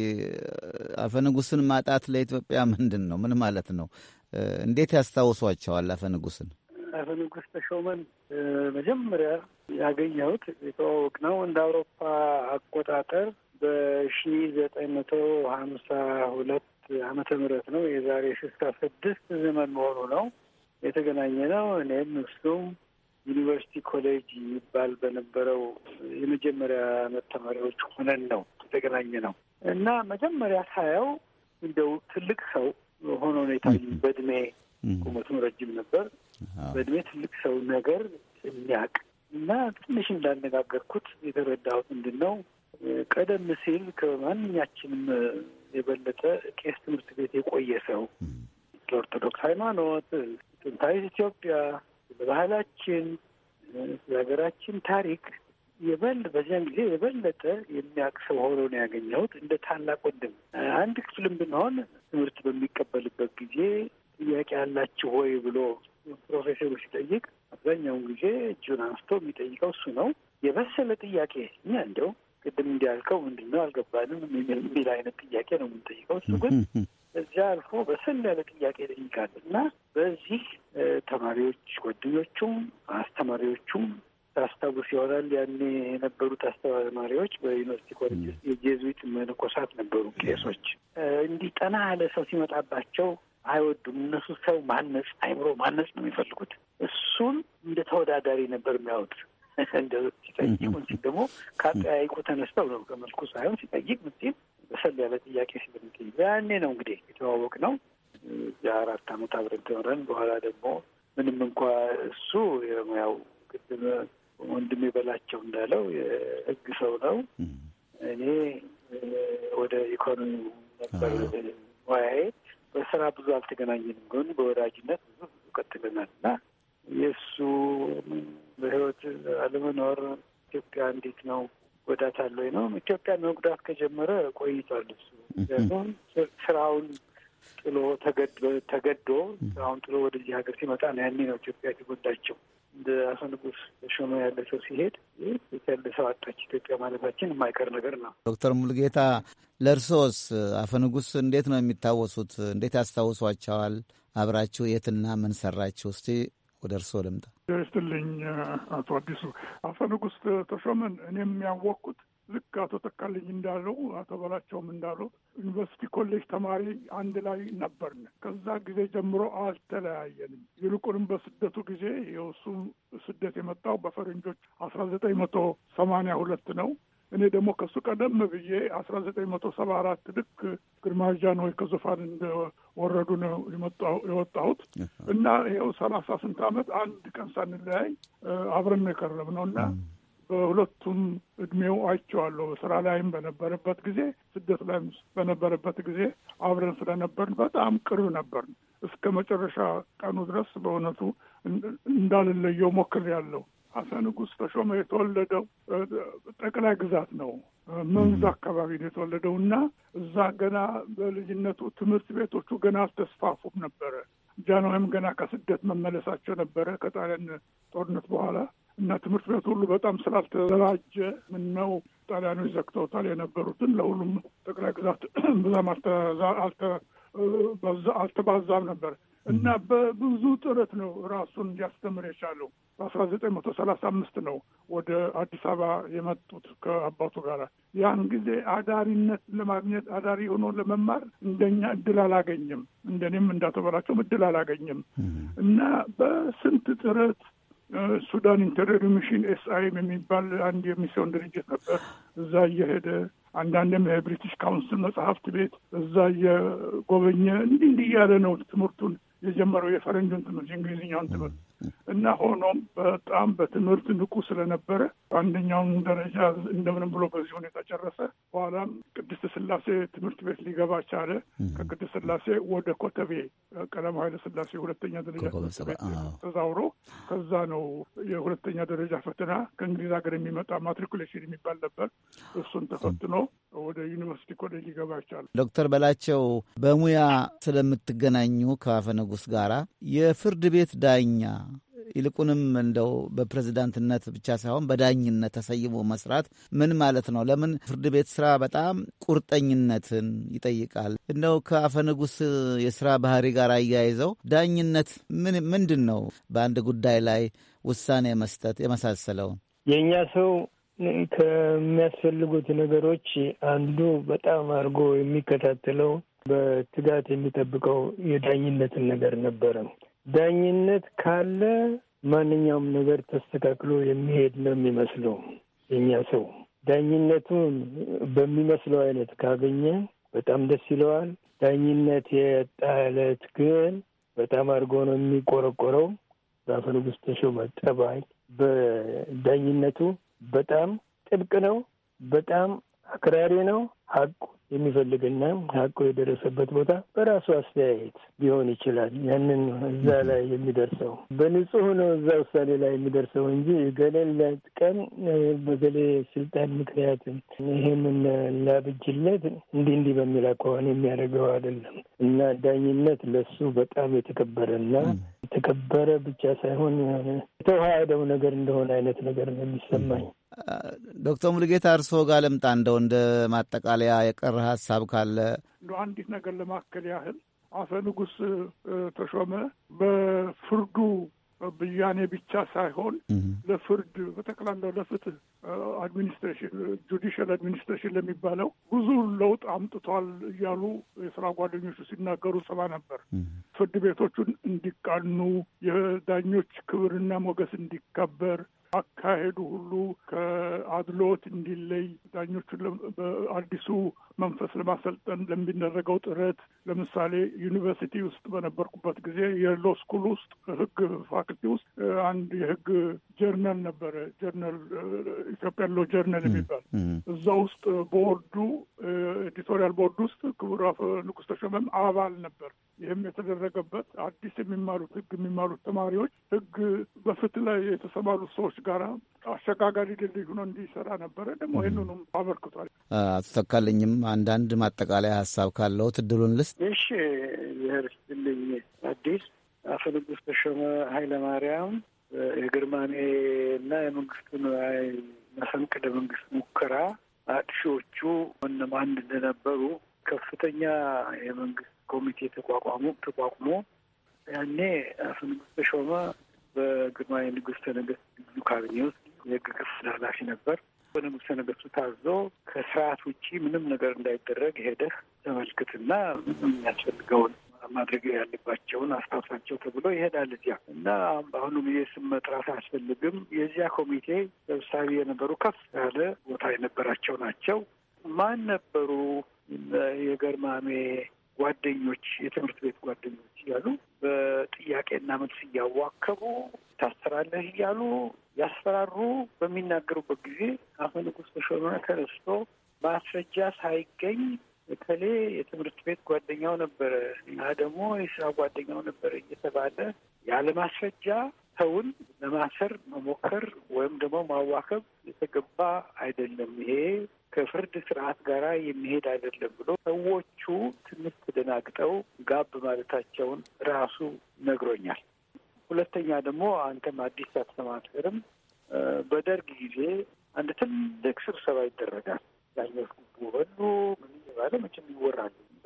አፈ ንጉሥን ማጣት ለኢትዮጵያ ምንድን ነው? ምን ማለት ነው? እንዴት ያስታውሷቸዋል አፈ ንጉሥን? አፈ ንጉሥ ተሾመን መጀመሪያ ያገኘሁት የተዋወቅ ነው እንደ አውሮፓ አቆጣጠር በሺ ዘጠኝ መቶ ሀምሳ ሁለት ዓመተ ምህረት ነው። የዛሬ ስልሳ ስድስት ዘመን መሆኑ ነው። የተገናኘ ነው። እኔም እሱም ዩኒቨርሲቲ ኮሌጅ ይባል በነበረው የመጀመሪያ ዓመት ተማሪዎች ሆነን ነው የተገናኘ ነው እና መጀመሪያ ሳየው እንደው ትልቅ ሰው ሆኖ ነው የታየኝ። በእድሜ ቁመቱም ረጅም ነበር። በእድሜ ትልቅ ሰው ነገር የሚያውቅ እና ትንሽ እንዳነጋገርኩት የተረዳሁት ምንድን ነው ቀደም ሲል ከማንኛችንም የበለጠ ቄስ ትምህርት ቤት የቆየ ሰው ለኦርቶዶክስ ሃይማኖት፣ ጥንታዊት ኢትዮጵያ፣ ስለ ባህላችን፣ ስለ ሀገራችን ታሪክ የበል በዚያን ጊዜ የበለጠ የሚያውቅ ሰው ሆኖ ነው ያገኘሁት። እንደ ታላቅ ወንድም አንድ ክፍልም ብንሆን ትምህርት በሚቀበልበት ጊዜ ጥያቄ ያላችሁ ወይ ብሎ ፕሮፌሰሩ ሲጠይቅ አብዛኛውን ጊዜ እጁን አንስቶ የሚጠይቀው እሱ ነው። የበሰለ ጥያቄ እኛ እንደው ቅድም እንዲያልከው ምንድን ነው አልገባንም የሚል አይነት ጥያቄ ነው የምንጠይቀው። እሱ ግን እዚያ አልፎ በሰል ያለ ጥያቄ ይጠይቃል እና በዚህ ተማሪዎች ጓደኞቹም አስተማሪዎቹም ታስታውስ ይሆናል ያኔ የነበሩት አስተማሪዎች በዩኒቨርሲቲ ኮሌጅ ውስጥ የጄዙዊት መነኮሳት ነበሩ፣ ቄሶች። እንዲህ ጠና ያለ ሰው ሲመጣባቸው አይወዱም። እነሱ ሰው ማነጽ አይምሮ ማነጽ ነው የሚፈልጉት። እሱን እንደ ተወዳዳሪ ነበር የሚያዩት። እንደ ሲጠይቁን ሲል ደግሞ ከአጠያይቁ ተነስተው ነው ከመልኩ ሳይሆን ሲጠይቅ ምንሲል በሰል ያለ ጥያቄ ስለሚጠይቅ ያኔ ነው እንግዲህ የተዋወቅ ነው። እዚያ አራት ዓመት አብረን ተምረን በኋላ ደግሞ ምንም እንኳ እሱ ያው ቅድም ወንድሜ በላቸው እንዳለው የሕግ ሰው ነው። እኔ ወደ ኢኮኖሚ ነበር ሙያዬ። በስራ ብዙ አልተገናኘንም፣ ግን በወዳጅነት ብዙ ብዙ ቀጥለናል እና የእሱ በህይወት አለመኖር ኢትዮጵያ እንዴት ነው ጎዳታለሁ ነው። ኢትዮጵያን መጉዳት ከጀመረ ቆይቷል። እሱ ምክንያቱም ስራውን ጥሎ ተገዶ ስራውን ጥሎ ወደዚህ ሀገር ሲመጣ ነው ያኔ ነው ኢትዮጵያ የተጎዳቸው። እንደ አቶ ንጉሥ ተሾመ ያለ ሰው ሲሄድ ያለ ሰው አጣች ኢትዮጵያ ማለታችን የማይቀር ነገር ነው። ዶክተር ሙልጌታ ለእርሶስ አፈ ንጉሥ እንዴት ነው የሚታወሱት? እንዴት ያስታውሷቸዋል? አብራችሁ የትና ምን ሰራችሁ? እስቲ ወደ እርስዎ ልምጣ። ይስጥልኝ አቶ አዲሱ አፈ ንጉሥ ተሾመን እኔም ያወቅኩት ልክ አቶ ተካልኝ እንዳለው አቶ በላቸውም እንዳሉት ዩኒቨርሲቲ ኮሌጅ ተማሪ አንድ ላይ ነበርን። ከዛ ጊዜ ጀምሮ አልተለያየንም። ይልቁንም በስደቱ ጊዜ የእሱ ስደት የመጣው በፈረንጆች አስራ ዘጠኝ መቶ ሰማንያ ሁለት ነው። እኔ ደግሞ ከሱ ቀደም ብዬ አስራ ዘጠኝ መቶ ሰባ አራት ልክ ግርማዊ ጃንሆይ ከዙፋን እንደወረዱ ነው የወጣሁት እና ይኸው ሰላሳ ስንት ዓመት አንድ ቀን ሳንለያይ አብረን ነው የቀረብነው እና በሁለቱም እድሜው አይቼዋለሁ። ስራ ላይም በነበረበት ጊዜ፣ ስደት ላይም በነበረበት ጊዜ አብረን ስለነበርን በጣም ቅርብ ነበርን። እስከ መጨረሻ ቀኑ ድረስ በእውነቱ እንዳልለየው ሞክሬያለሁ። አፈ ንጉሥ ተሾመ የተወለደው ጠቅላይ ግዛት ነው፣ መንዝ አካባቢ ነው የተወለደው እና እዛ ገና በልጅነቱ ትምህርት ቤቶቹ ገና አልተስፋፉም ነበረ። ጃንሆይም ገና ከስደት መመለሳቸው ነበረ ከጣሊያን ጦርነት በኋላ እና ትምህርት ቤቱ ሁሉ በጣም ስላልተደራጀ ምነው ጣሊያኖች ዘግተውታል የነበሩትን ለሁሉም ጠቅላይ ግዛት ብዛም አልተባዛም ነበር እና በብዙ ጥረት ነው ራሱን ሊያስተምር የቻለው። በአስራ ዘጠኝ መቶ ሰላሳ አምስት ነው ወደ አዲስ አበባ የመጡት ከአባቱ ጋር። ያን ጊዜ አዳሪነት ለማግኘት አዳሪ ሆኖ ለመማር እንደኛ እድል አላገኘም። እንደኔም እንዳተበላቸውም እድል አላገኘም እና በስንት ጥረት ሱዳን ኢንተሪየር ሚሽን ኤስአይም የሚባል አንድ የሚስዮን ድርጅት ነበር። እዛ እየሄደ አንዳንድም የብሪቲሽ ካውንስል መጽሐፍት ቤት እዛ እየጎበኘ እንዲህ እንዲህ እያለ ነው ትምህርቱን የጀመረው የፈረንጁን ትምህርት የእንግሊዝኛውን ትምህርት እና ሆኖም በጣም በትምህርት ንቁ ስለነበረ አንደኛውን ደረጃ እንደምንም ብሎ በዚህ ሁኔታ ጨረሰ። በኋላም ቅድስት ስላሴ ትምህርት ቤት ሊገባ ቻለ። ከቅድስት ስላሴ ወደ ኮተቤ ቀዳማዊ ኃይለ ስላሴ ሁለተኛ ደረጃ ትምህርት ቤት ተዛውሮ ከዛ ነው የሁለተኛ ደረጃ ፈተና ከእንግሊዝ ሀገር የሚመጣ ማትሪኩሌሽን የሚባል ነበር። እሱን ተፈትኖ ወደ ዩኒቨርሲቲ ኮሌጅ ሊገባ ይቻሉ። ዶክተር በላቸው በሙያ ስለምትገናኙ ከአፈ ንጉሥ ጋራ የፍርድ ቤት ዳኛ ይልቁንም እንደው በፕሬዝዳንትነት ብቻ ሳይሆን በዳኝነት ተሰይሞ መስራት ምን ማለት ነው? ለምን ፍርድ ቤት ስራ በጣም ቁርጠኝነትን ይጠይቃል። እንደው ከአፈ ንጉሥ የስራ ባህሪ ጋር አያይዘው ዳኝነት ምን ምንድን ነው? በአንድ ጉዳይ ላይ ውሳኔ መስጠት የመሳሰለውን የእኛ ሰው ከሚያስፈልጉት ነገሮች አንዱ በጣም አድርጎ የሚከታተለው በትጋት የሚጠብቀው የዳኝነትን ነገር ነበረ። ዳኝነት ካለ ማንኛውም ነገር ተስተካክሎ የሚሄድ ነው የሚመስለው። የኛ ሰው ዳኝነቱን በሚመስለው አይነት ካገኘ በጣም ደስ ይለዋል። ዳኝነት የጣ ዕለት ግን በጣም አድርጎ ነው የሚቆረቆረው። በአፈ ንጉሥ ተሾመ ጠባይ በዳኝነቱ በጣም ጥብቅ ነው። በጣም አክራሪ ነው። ሀቁ የሚፈልግና ሀቁ የደረሰበት ቦታ በራሱ አስተያየት ሊሆን ይችላል። ያንን እዛ ላይ የሚደርሰው በንጹህ ነው እዛ ውሳኔ ላይ የሚደርሰው እንጂ ገሌን ለጥቀም በገሌ ስልጣን ምክንያት ይሄንን ላብጅለት እንዲህ እንዲህ በሚል አኳኋን የሚያደርገው አይደለም እና ዳኝነት ለሱ በጣም የተከበረና የተከበረ ብቻ ሳይሆን የተዋሃደው ነገር እንደሆነ አይነት ነገር ነው የሚሰማኝ። ዶክተር ሙሉጌታ እርስዎ ጋር ልምጣ። እንደው እንደ ማጠቃለያ የቀረ ሀሳብ ካለ እንደ አንዲት ነገር ለማከል ያህል አፈ ንጉሥ ተሾመ በፍርዱ ብያኔ ብቻ ሳይሆን ለፍርድ በጠቅላላው ለፍትህ አድሚኒስትሬሽን ጁዲሻል አድሚኒስትሬሽን ለሚባለው ብዙ ለውጥ አምጥቷል እያሉ የስራ ጓደኞቹ ሲናገሩ ሰማ ነበር። ፍርድ ቤቶቹን እንዲቃኑ፣ የዳኞች ክብርና ሞገስ እንዲከበር አካሄዱ ሁሉ ከአድሎት እንዲለይ ዳኞቹን በአዲሱ መንፈስ ለማሰልጠን ለሚደረገው ጥረት ለምሳሌ ዩኒቨርሲቲ ውስጥ በነበርኩበት ጊዜ የሎ ስኩል ውስጥ ሕግ ፋክልቲ ውስጥ አንድ የሕግ ጀርናል ነበረ። ጀርናል ኢትዮጵያ ሎ ጀርናል የሚባል እዛ ውስጥ ቦርዱ ኤዲቶሪያል ቦርድ ውስጥ ክቡር አፈ ንጉሥ ተሾመም አባል ነበር። ይህም የተደረገበት አዲስ የሚማሩት ሕግ የሚማሩት ተማሪዎች ሕግ በፍትህ ላይ የተሰማሩት ሰዎች ጋር አሸጋጋሪ ድልድይ ሆኖ እንዲሰራ ነበረ። ደግሞ ይህንኑም አበርክቷል። አቶ ተካልኝም አንዳንድ ማጠቃለያ ሀሳብ ካለው እድሉን ልስጥ። እሺ፣ ይህር ስትልኝ አዲስ አፈ ንጉሥ ተሾመ ኃይለ ማርያም የግርማሜ እና የመንግስቱን መፈንቅለ መንግስት ሙከራ አጥፊዎቹ እነማን እንደነበሩ ከፍተኛ የመንግስት ኮሚቴ ተቋቋሙ ተቋቁሞ ያኔ አፈ ንጉሥ ተሾመ በግርማዊ ንጉሥ ነገስት ልዩ ካቢኔ ውስጥ የህግ ክፍል ኃላፊ ነበር። በንጉሠ ነገስቱ ታዞ ከስርዓት ውጪ ምንም ነገር እንዳይደረግ ሄደህ ተመልክትና የሚያስፈልገውን ማድረግ ያለባቸውን አስታውሳቸው ተብሎ ይሄዳል እዚያ እና በአሁኑ ጊዜ ስም መጥራት አያስፈልግም። የዚያ ኮሚቴ ሰብሳቢ የነበሩ ከፍ ያለ ቦታ የነበራቸው ናቸው። ማን ነበሩ? የገርማሜ ጓደኞች፣ የትምህርት ቤት ጓደኞች እያሉ በጥያቄና መልስ እያዋከቡ ታሰራለህ እያሉ ያስፈራሩ በሚናገሩበት ጊዜ አፈ ንጉሥ ተሾመ ተነስቶ ማስረጃ ሳይገኝ እከሌ የትምህርት ቤት ጓደኛው ነበረ እና ደግሞ የስራ ጓደኛው ነበረ እየተባለ ያለ ማስረጃ ሰውን ለማሰር መሞከር ወይም ደግሞ ማዋከብ የተገባ አይደለም። ይሄ ከፍርድ ስርዓት ጋር የሚሄድ አይደለም ብሎ ሰዎቹ ትንሽ ተደናግጠው ጋብ ማለታቸውን ራሱ ነግሮኛል። ሁለተኛ ደግሞ አንተም አዲስ አትሰማትርም በደርግ ጊዜ አንድ ትልቅ ስብሰባ ይደረጋል። ዳኞች ጉቦ በሉ ምን እየባለ መቼም ይወራሉ። እዛ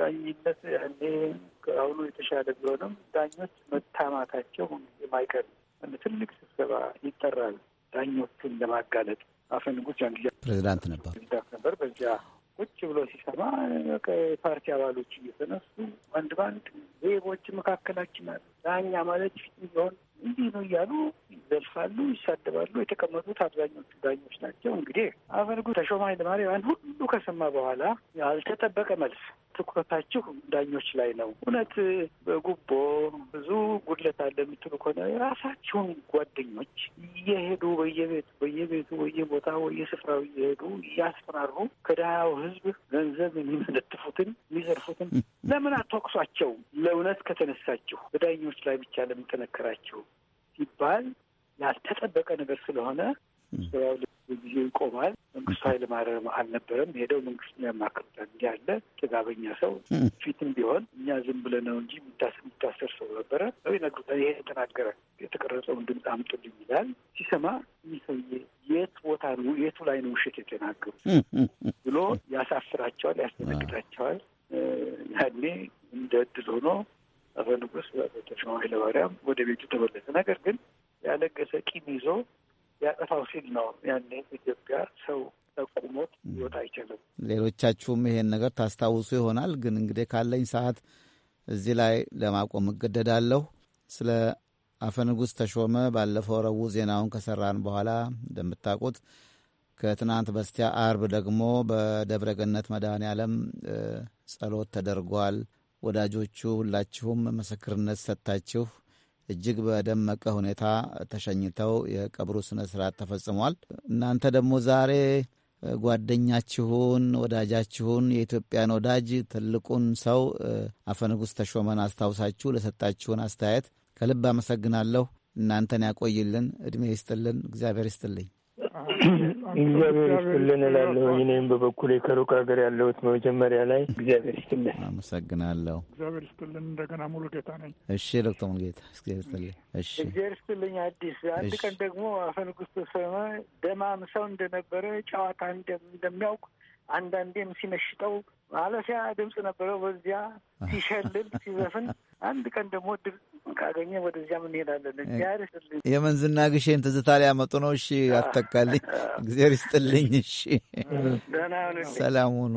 ዳኝነት ያኔ ከአሁኑ የተሻለ ቢሆንም ዳኞች መታማታቸው የማይቀር ትልቅ ስብሰባ ይጠራል። ዳኞቹን ለማጋለጥ አፈ ንጉሥ ያን ጊዜ ፕሬዚዳንት ነበር ፕሬዚዳንት ነበር። በዚያ ቁጭ ብሎ ሲሰማ የፓርቲ አባሎች እየተነሱ አንድ በአንድ ሌቦች መካከላችን አሉ፣ ዳኛ ማለት ፊት ቢሆን እንዲህ ነው እያሉ ይዘልፋሉ፣ ይሳደባሉ። የተቀመጡት አብዛኞቹ ዳኞች ናቸው። እንግዲህ አፈ ንጉሥ ተሾመ ኃይለማርያም ያን ሁሉ ከሰማ በኋላ ያልተጠበቀ መልስ ትኩረታችሁ ዳኞች ላይ ነው። እውነት በጉቦ ብዙ ጉድለት አለ የምትሉ ከሆነ የራሳቸውን ጓደኞች እየሄዱ በየቤቱ በየቤቱ በየቦታ በየስፍራው እየሄዱ እያስፈራሩ ከድሃው ሕዝብ ገንዘብ የሚመለጥፉትን የሚዘርፉትን ለምን አትወቅሷቸው? ለእውነት ከተነሳችሁ በዳኞች ላይ ብቻ ለምን ጠነከራችሁ ሲባል ያልተጠበቀ ነገር ስለሆነ ስራው ጊዜው ይቆማል። መንግስቱ ኃይለ ማርያም አልነበረም ሄደው መንግስት ያማክሩታል። እንዲህ ያለ ጥጋበኛ ሰው ፊትም ቢሆን እኛ ዝም ብለን ነው እንጂ የሚታሰር ሰው ነበረ ነው ይነግሩታል። ይሄ የተናገረ የተቀረጸውን ድምፅ አምጡልኝ ይላል። ሲሰማ ይህ ሰውዬ የት ቦታ ነው የቱ ላይ ነው ውሸት የተናገሩት ብሎ ያሳፍራቸዋል፣ ያስደነግጣቸዋል። ያኔ እንደ እድል ሆኖ አፈ ንጉሥ ተሾመ ኃይለማርያም ወደ ቤቱ ተመለሰ። ነገር ግን ያለገሰ ቂም ይዞ ያጠፋው ሲል ነው ያኔ ኢትዮጵያ ሰው ጠቁሞት ሊወጣ አይችልም። ሌሎቻችሁም ይሄን ነገር ታስታውሱ ይሆናል። ግን እንግዲህ ካለኝ ሰዓት እዚህ ላይ ለማቆም እገደዳለሁ። ስለ አፈ ንጉሥ ተሾመ ባለፈው ረቡዕ ዜናውን ከሰራን በኋላ እንደምታውቁት ከትናንት በስቲያ አርብ ደግሞ በደብረ ገነት መድኃኔ ዓለም ጸሎት ተደርጓል። ወዳጆቹ ሁላችሁም ምስክርነት ሰጥታችሁ እጅግ በደመቀ ሁኔታ ተሸኝተው የቀብሩ ስነ ስርዓት ተፈጽሟል። እናንተ ደግሞ ዛሬ ጓደኛችሁን፣ ወዳጃችሁን፣ የኢትዮጵያን ወዳጅ ትልቁን ሰው አፈ ንጉሥ ተሾመን አስታውሳችሁ ለሰጣችሁን አስተያየት ከልብ አመሰግናለሁ። እናንተን ያቆይልን፣ ዕድሜ ይስጥልን፣ እግዚአብሔር ይስጥልኝ። እግዚአብሔር ይስጥልን እላለሁ። እኔም በበኩሌ ከሩቅ ሀገር ያለሁት መጀመሪያ ላይ እግዚአብሔር ይስጥልን። አመሰግናለሁ። እግዚአብሔር ይስጥልን። እንደገና ሙሉ ጌታ ነኝ። እሺ ዶክተር ሙሉጌታ እግዚአብሔር ይስጥልኝ። እሺ እግዚአብሔር ይስጥልኝ። አዲስ አንድ ቀን ደግሞ አፈ ንጉሥ ተሾመ ደማም ሰው እንደነበረ ጨዋታ እንደሚያውቅ አንዳንዴም ሲነሽጠው ማለፊያ ድምፅ ነበረው። በዚያ ሲሸልል ሲዘፍን አንድ ቀን ደግሞ ድል ካገኘ ወደዚያም እንሄዳለን። እግዚአብሔር ይስጥልኝ። የመንዝና ግሼን ትዝታ ሊያመጡ ነው። እሺ አተካልኝ። እግዚአብሔር ይስጥልኝ። እሺ ደህና ሁኑልኝ። ሰላም ሁኑ።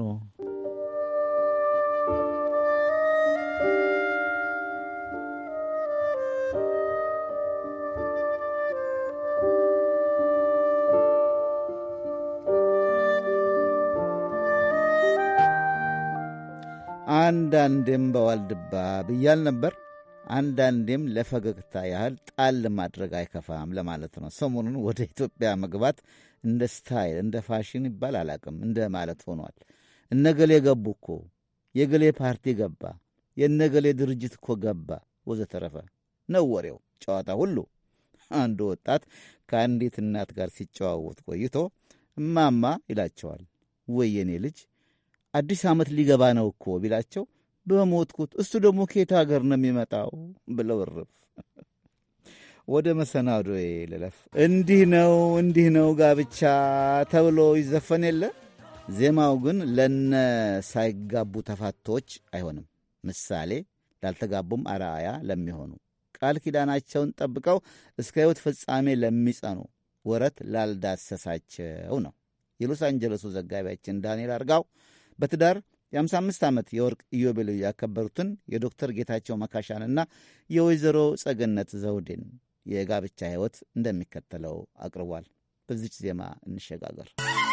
አንዳንዴም በዋልድባ ብያል ነበር። አንዳንዴም ለፈገግታ ያህል ጣል ማድረግ አይከፋም ለማለት ነው። ሰሞኑን ወደ ኢትዮጵያ መግባት እንደ ስታይል እንደ ፋሽን ይባል አላቅም እንደ ማለት ሆኗል። እነገሌ ገቡ እኮ የገሌ ፓርቲ ገባ፣ የነገሌ ድርጅት እኮ ገባ፣ ወዘተረፈ ነው ወሬው፣ ጨዋታ ሁሉ። አንዱ ወጣት ከአንዲት እናት ጋር ሲጨዋወት ቆይቶ እማማ ይላቸዋል። ወይ የኔ ልጅ አዲስ ዓመት ሊገባ ነው እኮ ቢላቸው በሞትኩት እሱ ደግሞ ከየት ሀገር ነው የሚመጣው ብለው እርፍ። ወደ መሰናዶዬ ልለፍ። እንዲህ ነው እንዲህ ነው ጋብቻ ተብሎ ይዘፈን የለ ዜማው ግን ለነ ሳይጋቡ ተፋቶች አይሆንም። ምሳሌ ላልተጋቡም አርአያ ለሚሆኑ ቃል ኪዳናቸውን ጠብቀው እስከ ሕይወት ፍጻሜ ለሚጸኑ ወረት ላልዳሰሳቸው ነው። የሎስ አንጀለሱ ዘጋቢያችን ዳንኤል አርጋው በትዳር የ55 ዓመት የወርቅ ኢዮቤልዩ ያከበሩትን የዶክተር ጌታቸው መካሻንና የወይዘሮ ጸገነት ዘውዴን የጋብቻ ሕይወት እንደሚከተለው አቅርቧል። በዚች ዜማ እንሸጋገር።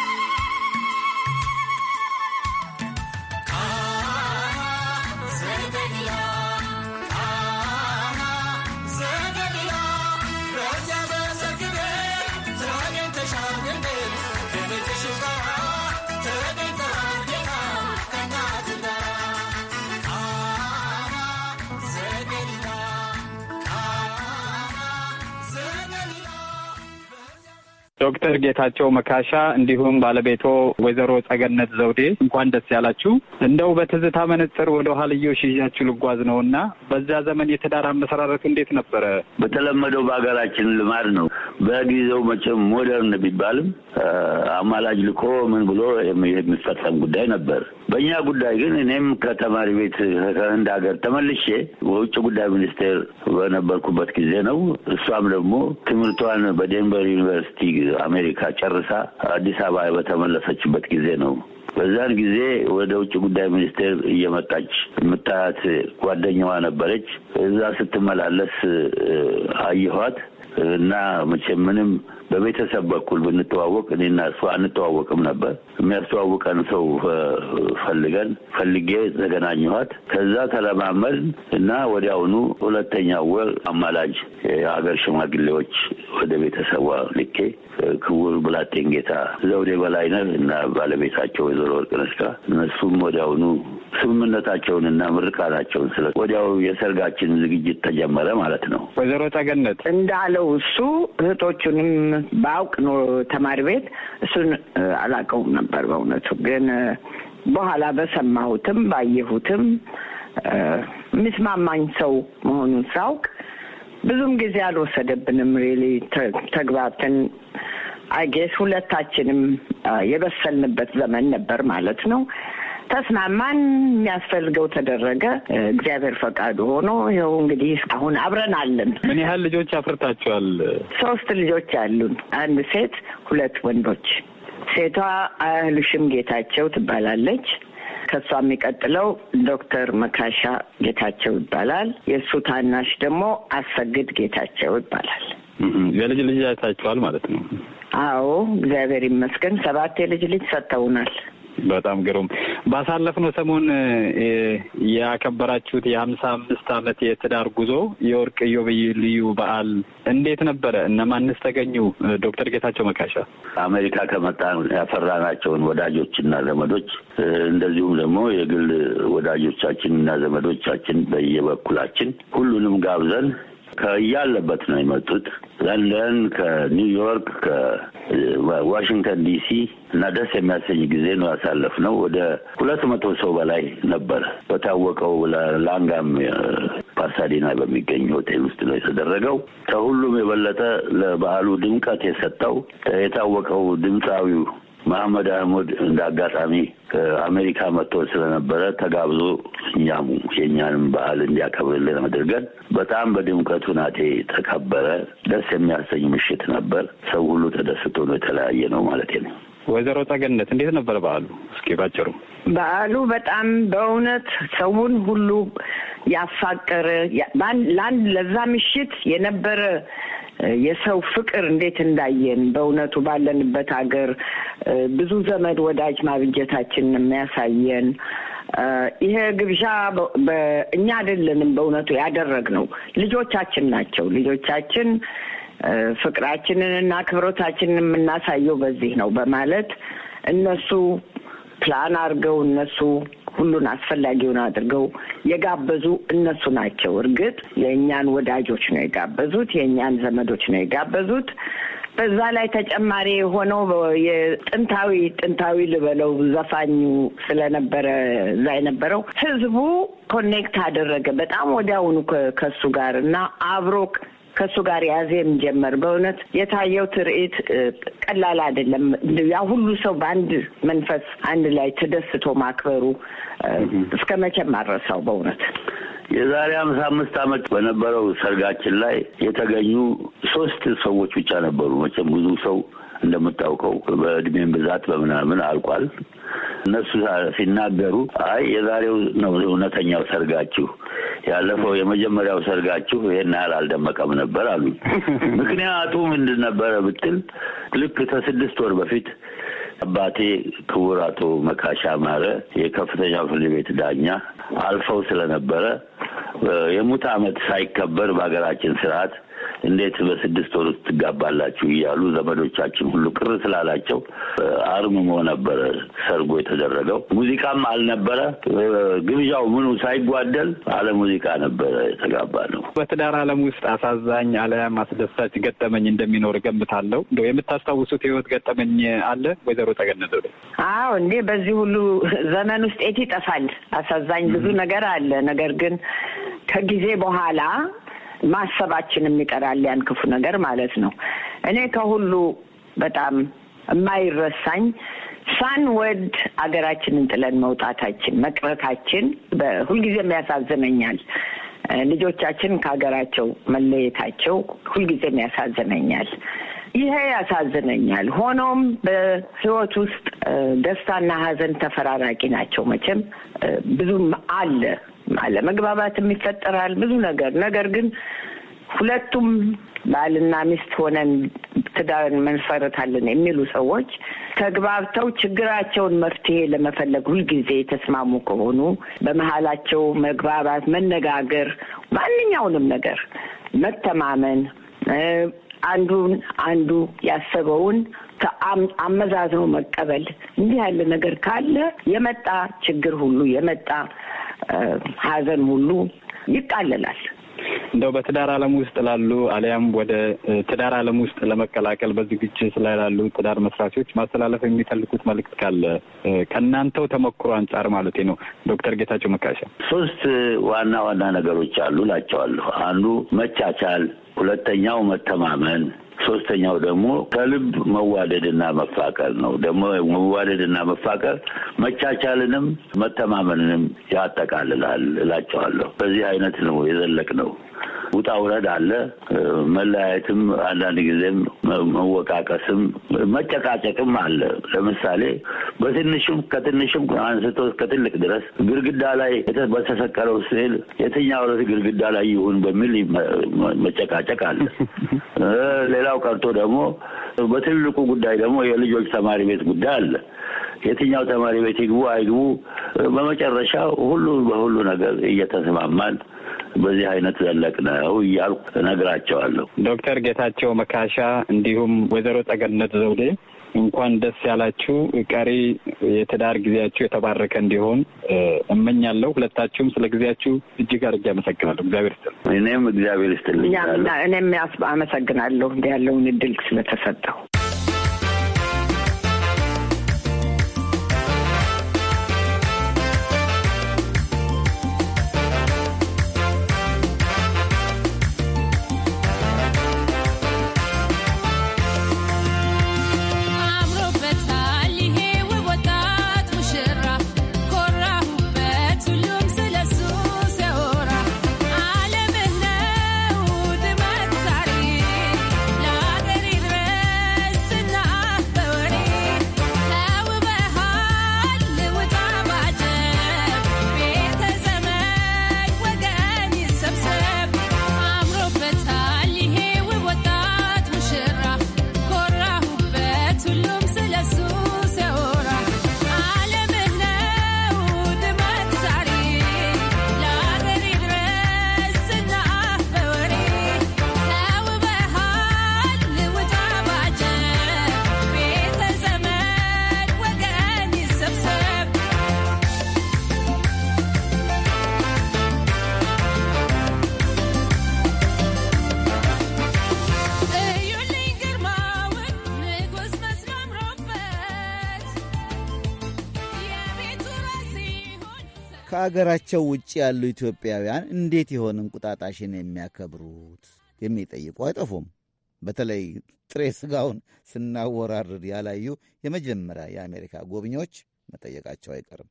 ዶክተር ጌታቸው መካሻ እንዲሁም ባለቤቶ ወይዘሮ ጸገነት ዘውዴ እንኳን ደስ ያላችሁ። እንደው በትዝታ መነጽር ወደ ኋልዮሽ ይዣችሁ ልጓዝ ነው እና በዛ ዘመን የትዳር አመሰራረቱ እንዴት ነበረ? በተለመደው በሀገራችን ልማድ ነው። በጊዜው መቼም ሞደርን ቢባልም አማላጅ ልኮ ምን ብሎ የሚፈጸም ጉዳይ ነበር። በእኛ ጉዳይ ግን እኔም ከተማሪ ቤት ከህንድ ሀገር ተመልሼ በውጭ ጉዳይ ሚኒስቴር በነበርኩበት ጊዜ ነው። እሷም ደግሞ ትምህርቷን በዴንቨር ዩኒቨርሲቲ አሜሪካ ጨርሳ አዲስ አበባ በተመለሰችበት ጊዜ ነው። በዛን ጊዜ ወደ ውጭ ጉዳይ ሚኒስቴር እየመጣች የምታያት ጓደኛዋ ነበረች። እዛ ስትመላለስ አየኋት እና መቼም ምንም በቤተሰብ በኩል ብንተዋወቅ እኔና እሷ አንተዋወቅም ነበር። የሚያስተዋውቀን ሰው ፈልገን ፈልጌ ተገናኘኋት። ከዛ ተለማመድ እና ወዲያውኑ ሁለተኛው ወር አማላጅ የሀገር ሽማግሌዎች ወደ ቤተሰቧ ልኬ ክቡር ብላቴን ጌታ ዘውዴ በላይነህ እና ባለቤታቸው ወይዘሮ ወርቅነሽ ጋር እነሱም ወዲያውኑ ስምምነታቸውን እና ምርቃናቸውን ስለ ወዲያው የሰርጋችን ዝግጅት ተጀመረ ማለት ነው። ወይዘሮ ጸገነት እንዳለው እሱ እህቶቹንም በአውቅ ኖ ተማሪ ቤት እሱን አላውቀውም ነበር በእውነቱ ግን በኋላ በሰማሁትም ባየሁትም የሚስማማኝ ሰው መሆኑን ሳውቅ ብዙም ጊዜ አልወሰደብንም። ሪሊ ተግባብተን አይጌስ ሁለታችንም የበሰልንበት ዘመን ነበር ማለት ነው። ተስማማን። የሚያስፈልገው ተደረገ። እግዚአብሔር ፈቃዱ ሆኖ ይኸው እንግዲህ አሁን አብረን አለን። ምን ያህል ልጆች አፍርታችኋል? ሶስት ልጆች አሉን፣ አንድ ሴት፣ ሁለት ወንዶች። ሴቷ አያህልሽም ጌታቸው ትባላለች። ከእሷ የሚቀጥለው ዶክተር መካሻ ጌታቸው ይባላል። የእሱ ታናሽ ደግሞ አሰግድ ጌታቸው ይባላል። የልጅ ልጅ አይታችኋል ማለት ነው? አዎ፣ እግዚአብሔር ይመስገን ሰባት የልጅ ልጅ ሰጥተውናል። በጣም ግሩም። ባሳለፍነው ሰሞን ያከበራችሁት የሀምሳ አምስት ዓመት የትዳር ጉዞ የወርቅ ኢዮቤልዩ በዓል እንዴት ነበረ? እነማንስ ተገኙ? ዶክተር ጌታቸው መካሻ አሜሪካ ከመጣ ያፈራናቸውን ወዳጆችና ዘመዶች እንደዚሁም ደግሞ የግል ወዳጆቻችን እና ዘመዶቻችን በየበኩላችን ሁሉንም ጋብዘን ከያለበት ነው የመጡት። ለንደን፣ ከኒውዮርክ፣ ከዋሽንግተን ዲሲ እና ደስ የሚያሰኝ ጊዜ ነው ያሳለፍነው። ወደ ሁለት መቶ ሰው በላይ ነበረ። በታወቀው ላንጋም ፓሳዲና በሚገኝ ሆቴል ውስጥ ነው የተደረገው። ከሁሉም የበለጠ ለበዓሉ ድምቀት የሰጠው የታወቀው ድምፃዊው መሐመድ አህመድ እንደ አጋጣሚ ከአሜሪካ መጥቶ ስለነበረ ተጋብዞ እኛሙ የእኛንም በዓል እንዲያከብርልን አድርገን በጣም በድምቀቱ ናቴ ተከበረ። ደስ የሚያሰኝ ምሽት ነበር። ሰው ሁሉ ተደስቶ ነው የተለያየ ነው ማለት ነው። ወይዘሮ ጸገነት እንዴት ነበር በዓሉ? እስኪ ባጭሩ። በዓሉ በጣም በእውነት ሰውን ሁሉ ያፋቀረ ለአንድ ለዛ ምሽት የነበረ የሰው ፍቅር እንዴት እንዳየን በእውነቱ ባለንበት ሀገር ብዙ ዘመድ ወዳጅ ማብጀታችን የሚያሳየን ይሄ ግብዣ እኛ አይደለንም በእውነቱ ያደረግነው ልጆቻችን ናቸው። ልጆቻችን ፍቅራችንን እና አክብሮታችንን የምናሳየው በዚህ ነው በማለት እነሱ ፕላን አድርገው እነሱ ሁሉን አስፈላጊውን አድርገው የጋበዙ እነሱ ናቸው። እርግጥ የእኛን ወዳጆች ነው የጋበዙት፣ የእኛን ዘመዶች ነው የጋበዙት። በዛ ላይ ተጨማሪ የሆነው የጥንታዊ ጥንታዊ ልበለው ዘፋኙ ስለነበረ እዛ የነበረው ህዝቡ ኮኔክት አደረገ በጣም ወዲያውኑ ከሱ ጋር እና አብሮ ከእሱ ጋር ያዜም ጀመር። በእውነት የታየው ትርኢት ቀላል አይደለም። ያ ሁሉ ሰው በአንድ መንፈስ አንድ ላይ ተደስቶ ማክበሩ እስከ መቼም አልረሳው በእውነት የዛሬ ሀምሳ አምስት ዓመት በነበረው ሰርጋችን ላይ የተገኙ ሶስት ሰዎች ብቻ ነበሩ። መቼም ብዙ ሰው እንደምታውቀው በእድሜም ብዛት በምናምን አልቋል። እነሱ ሲናገሩ አይ የዛሬው ነው እውነተኛው ሰርጋችሁ፣ ያለፈው የመጀመሪያው ሰርጋችሁ ይሄን ያህል አልደመቀም ነበር አሉ። ምክንያቱ ምንድን ነበረ ብትል ልክ ከስድስት ወር በፊት አባቴ ክቡር አቶ መካሻ ማረ የከፍተኛው ፍርድ ቤት ዳኛ አልፈው ስለነበረ የሙት ዓመት ሳይከበር በሀገራችን ስርዓት እንዴት በስድስት ወር ውስጥ ትጋባላችሁ እያሉ ዘመዶቻችን ሁሉ ቅር ስላላቸው አርምሞ ነበረ ሰርጎ የተደረገው። ሙዚቃም አልነበረ። ግብዣው ምኑ ሳይጓደል አለ ሙዚቃ ነበረ የተጋባ ነው። በትዳር ዓለም ውስጥ አሳዛኝ አለያም አስደሳች ገጠመኝ እንደሚኖር ገምታለሁ። እንደው የምታስታውሱት የህይወት ገጠመኝ አለ ወይዘሮ ጸገነት? አዎ እንዴ በዚህ ሁሉ ዘመን ውስጥ የት ይጠፋል? አሳዛኝ ብዙ ነገር አለ። ነገር ግን ከጊዜ በኋላ ማሰባችንም ይቀራል። ያን ክፉ ነገር ማለት ነው። እኔ ከሁሉ በጣም የማይረሳኝ ሳንወድ አገራችንን ጥለን መውጣታችን መቅረታችን በሁልጊዜም ያሳዝነኛል። ልጆቻችን ከሀገራቸው መለየታቸው ሁልጊዜም ያሳዝነኛል። ይሄ ያሳዝነኛል። ሆኖም በሕይወት ውስጥ ደስታና ሐዘን ተፈራራቂ ናቸው። መቼም ብዙም አለ አለመግባባትም ይፈጠራል ብዙ ነገር ነገር ግን ሁለቱም ባልና ሚስት ሆነን ትዳር እንመሰርታለን የሚሉ ሰዎች ተግባብተው ችግራቸውን መፍትሄ ለመፈለግ ሁልጊዜ የተስማሙ ከሆኑ በመሀላቸው መግባባት፣ መነጋገር፣ ማንኛውንም ነገር መተማመን አንዱን አንዱ ያሰበውን አመዛዝኖ መቀበል እንዲህ ያለ ነገር ካለ የመጣ ችግር ሁሉ የመጣ ሐዘን ሁሉ ይቃለላል። እንደው በትዳር ዓለም ውስጥ ላሉ አሊያም ወደ ትዳር ዓለም ውስጥ ለመቀላቀል በዝግጅት ላይ ላሉ ትዳር መስራቾች ማስተላለፍ የሚፈልጉት መልእክት ካለ ከእናንተው ተሞክሮ አንጻር ማለት ነው። ዶክተር ጌታቸው መካሻ ሶስት ዋና ዋና ነገሮች አሉ እላቸዋለሁ። አንዱ መቻቻል፣ ሁለተኛው መተማመን፣ ሶስተኛው ደግሞ ከልብ መዋደድና መፋቀር ነው። ደግሞ መዋደድና መፋቀር መቻቻልንም መተማመንንም ያጠቃልላል እላቸዋለሁ። በዚህ አይነት ነው የዘለቅ ነው። ውጣ ውረድ አለ። መለያየትም አንዳንድ ጊዜም መወቃቀስም መጨቃጨቅም አለ። ለምሳሌ በትንሹም ከትንሹም አንስቶ እስከ ትልቅ ድረስ ግድግዳ ላይ በተሰቀለው ስዕል የትኛው ዕለት ግድግዳ ላይ ይሁን በሚል መጨቃጨቅ አለ። ሌላው ቀርቶ ደግሞ በትልቁ ጉዳይ ደግሞ የልጆች ተማሪ ቤት ጉዳይ አለ። የትኛው ተማሪ ቤት ይግቡ አይግቡ፣ በመጨረሻ ሁሉ በሁሉ ነገር እየተስማማን በዚህ አይነት ዘለቅ ነው እያልኩ እነግራቸዋለሁ። ዶክተር ጌታቸው መካሻ እንዲሁም ወይዘሮ ጸገነት ዘውዴ እንኳን ደስ ያላችሁ። ቀሪ የትዳር ጊዜያችሁ የተባረከ እንዲሆን እመኛለሁ። ሁለታችሁም ስለ ጊዜያችሁ እጅግ አድርጌ አመሰግናለሁ። እግዚአብሔር ይስጥልኝ። እኔም እግዚአብሔር ይስጥልኝ። እኔም አመሰግናለሁ እንዲ ያለውን እድል ስለተሰጠው። ከአገራቸው ውጭ ያሉ ኢትዮጵያውያን እንዴት ይሆን እንቁጣጣሽን የሚያከብሩት የሚጠይቁ አይጠፉም። በተለይ ጥሬ ሥጋውን ስናወራርድ ያላዩ የመጀመሪያ የአሜሪካ ጎብኚዎች መጠየቃቸው አይቀርም።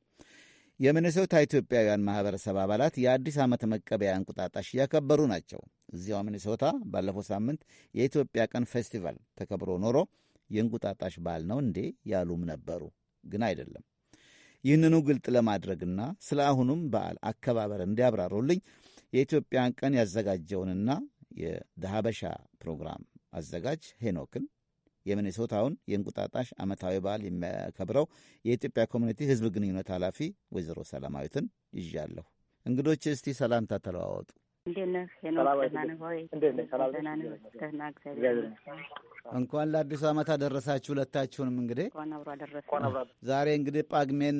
የሚኔሶታ ኢትዮጵያውያን ማኅበረሰብ አባላት የአዲስ ዓመት መቀበያ እንቁጣጣሽ እያከበሩ ናቸው። እዚያው ሚኔሶታ ባለፈው ሳምንት የኢትዮጵያ ቀን ፌስቲቫል ተከብሮ ኖሮ የእንቁጣጣሽ በዓል ነው እንዴ ያሉም ነበሩ። ግን አይደለም። ይህንኑ ግልጥ ለማድረግና ስለ አሁኑም በዓል አከባበር እንዲያብራሩልኝ የኢትዮጵያን ቀን ያዘጋጀውንና የደሀበሻ ፕሮግራም አዘጋጅ ሄኖክን የሚኔሶታውን የእንቁጣጣሽ ዓመታዊ በዓል የሚያከብረው የኢትዮጵያ ኮሚኒቲ ሕዝብ ግንኙነት ኃላፊ ወይዘሮ ሰላማዊትን ይዣለሁ። እንግዶች እስቲ ሰላምታ ተለዋወጡ። እንዴት ነህ ሄኖክ? ደህና ነህ ወይ? ደህና ነህ? ደህና እግዚአብሔር ይመስገን። እንኳን ለአዲሱ ዓመት አደረሳችሁ ሁለታችሁንም። እንግዲህ እንኳን አብሮ አደረሰን። ዛሬ እንግዲህ ጳጉሜን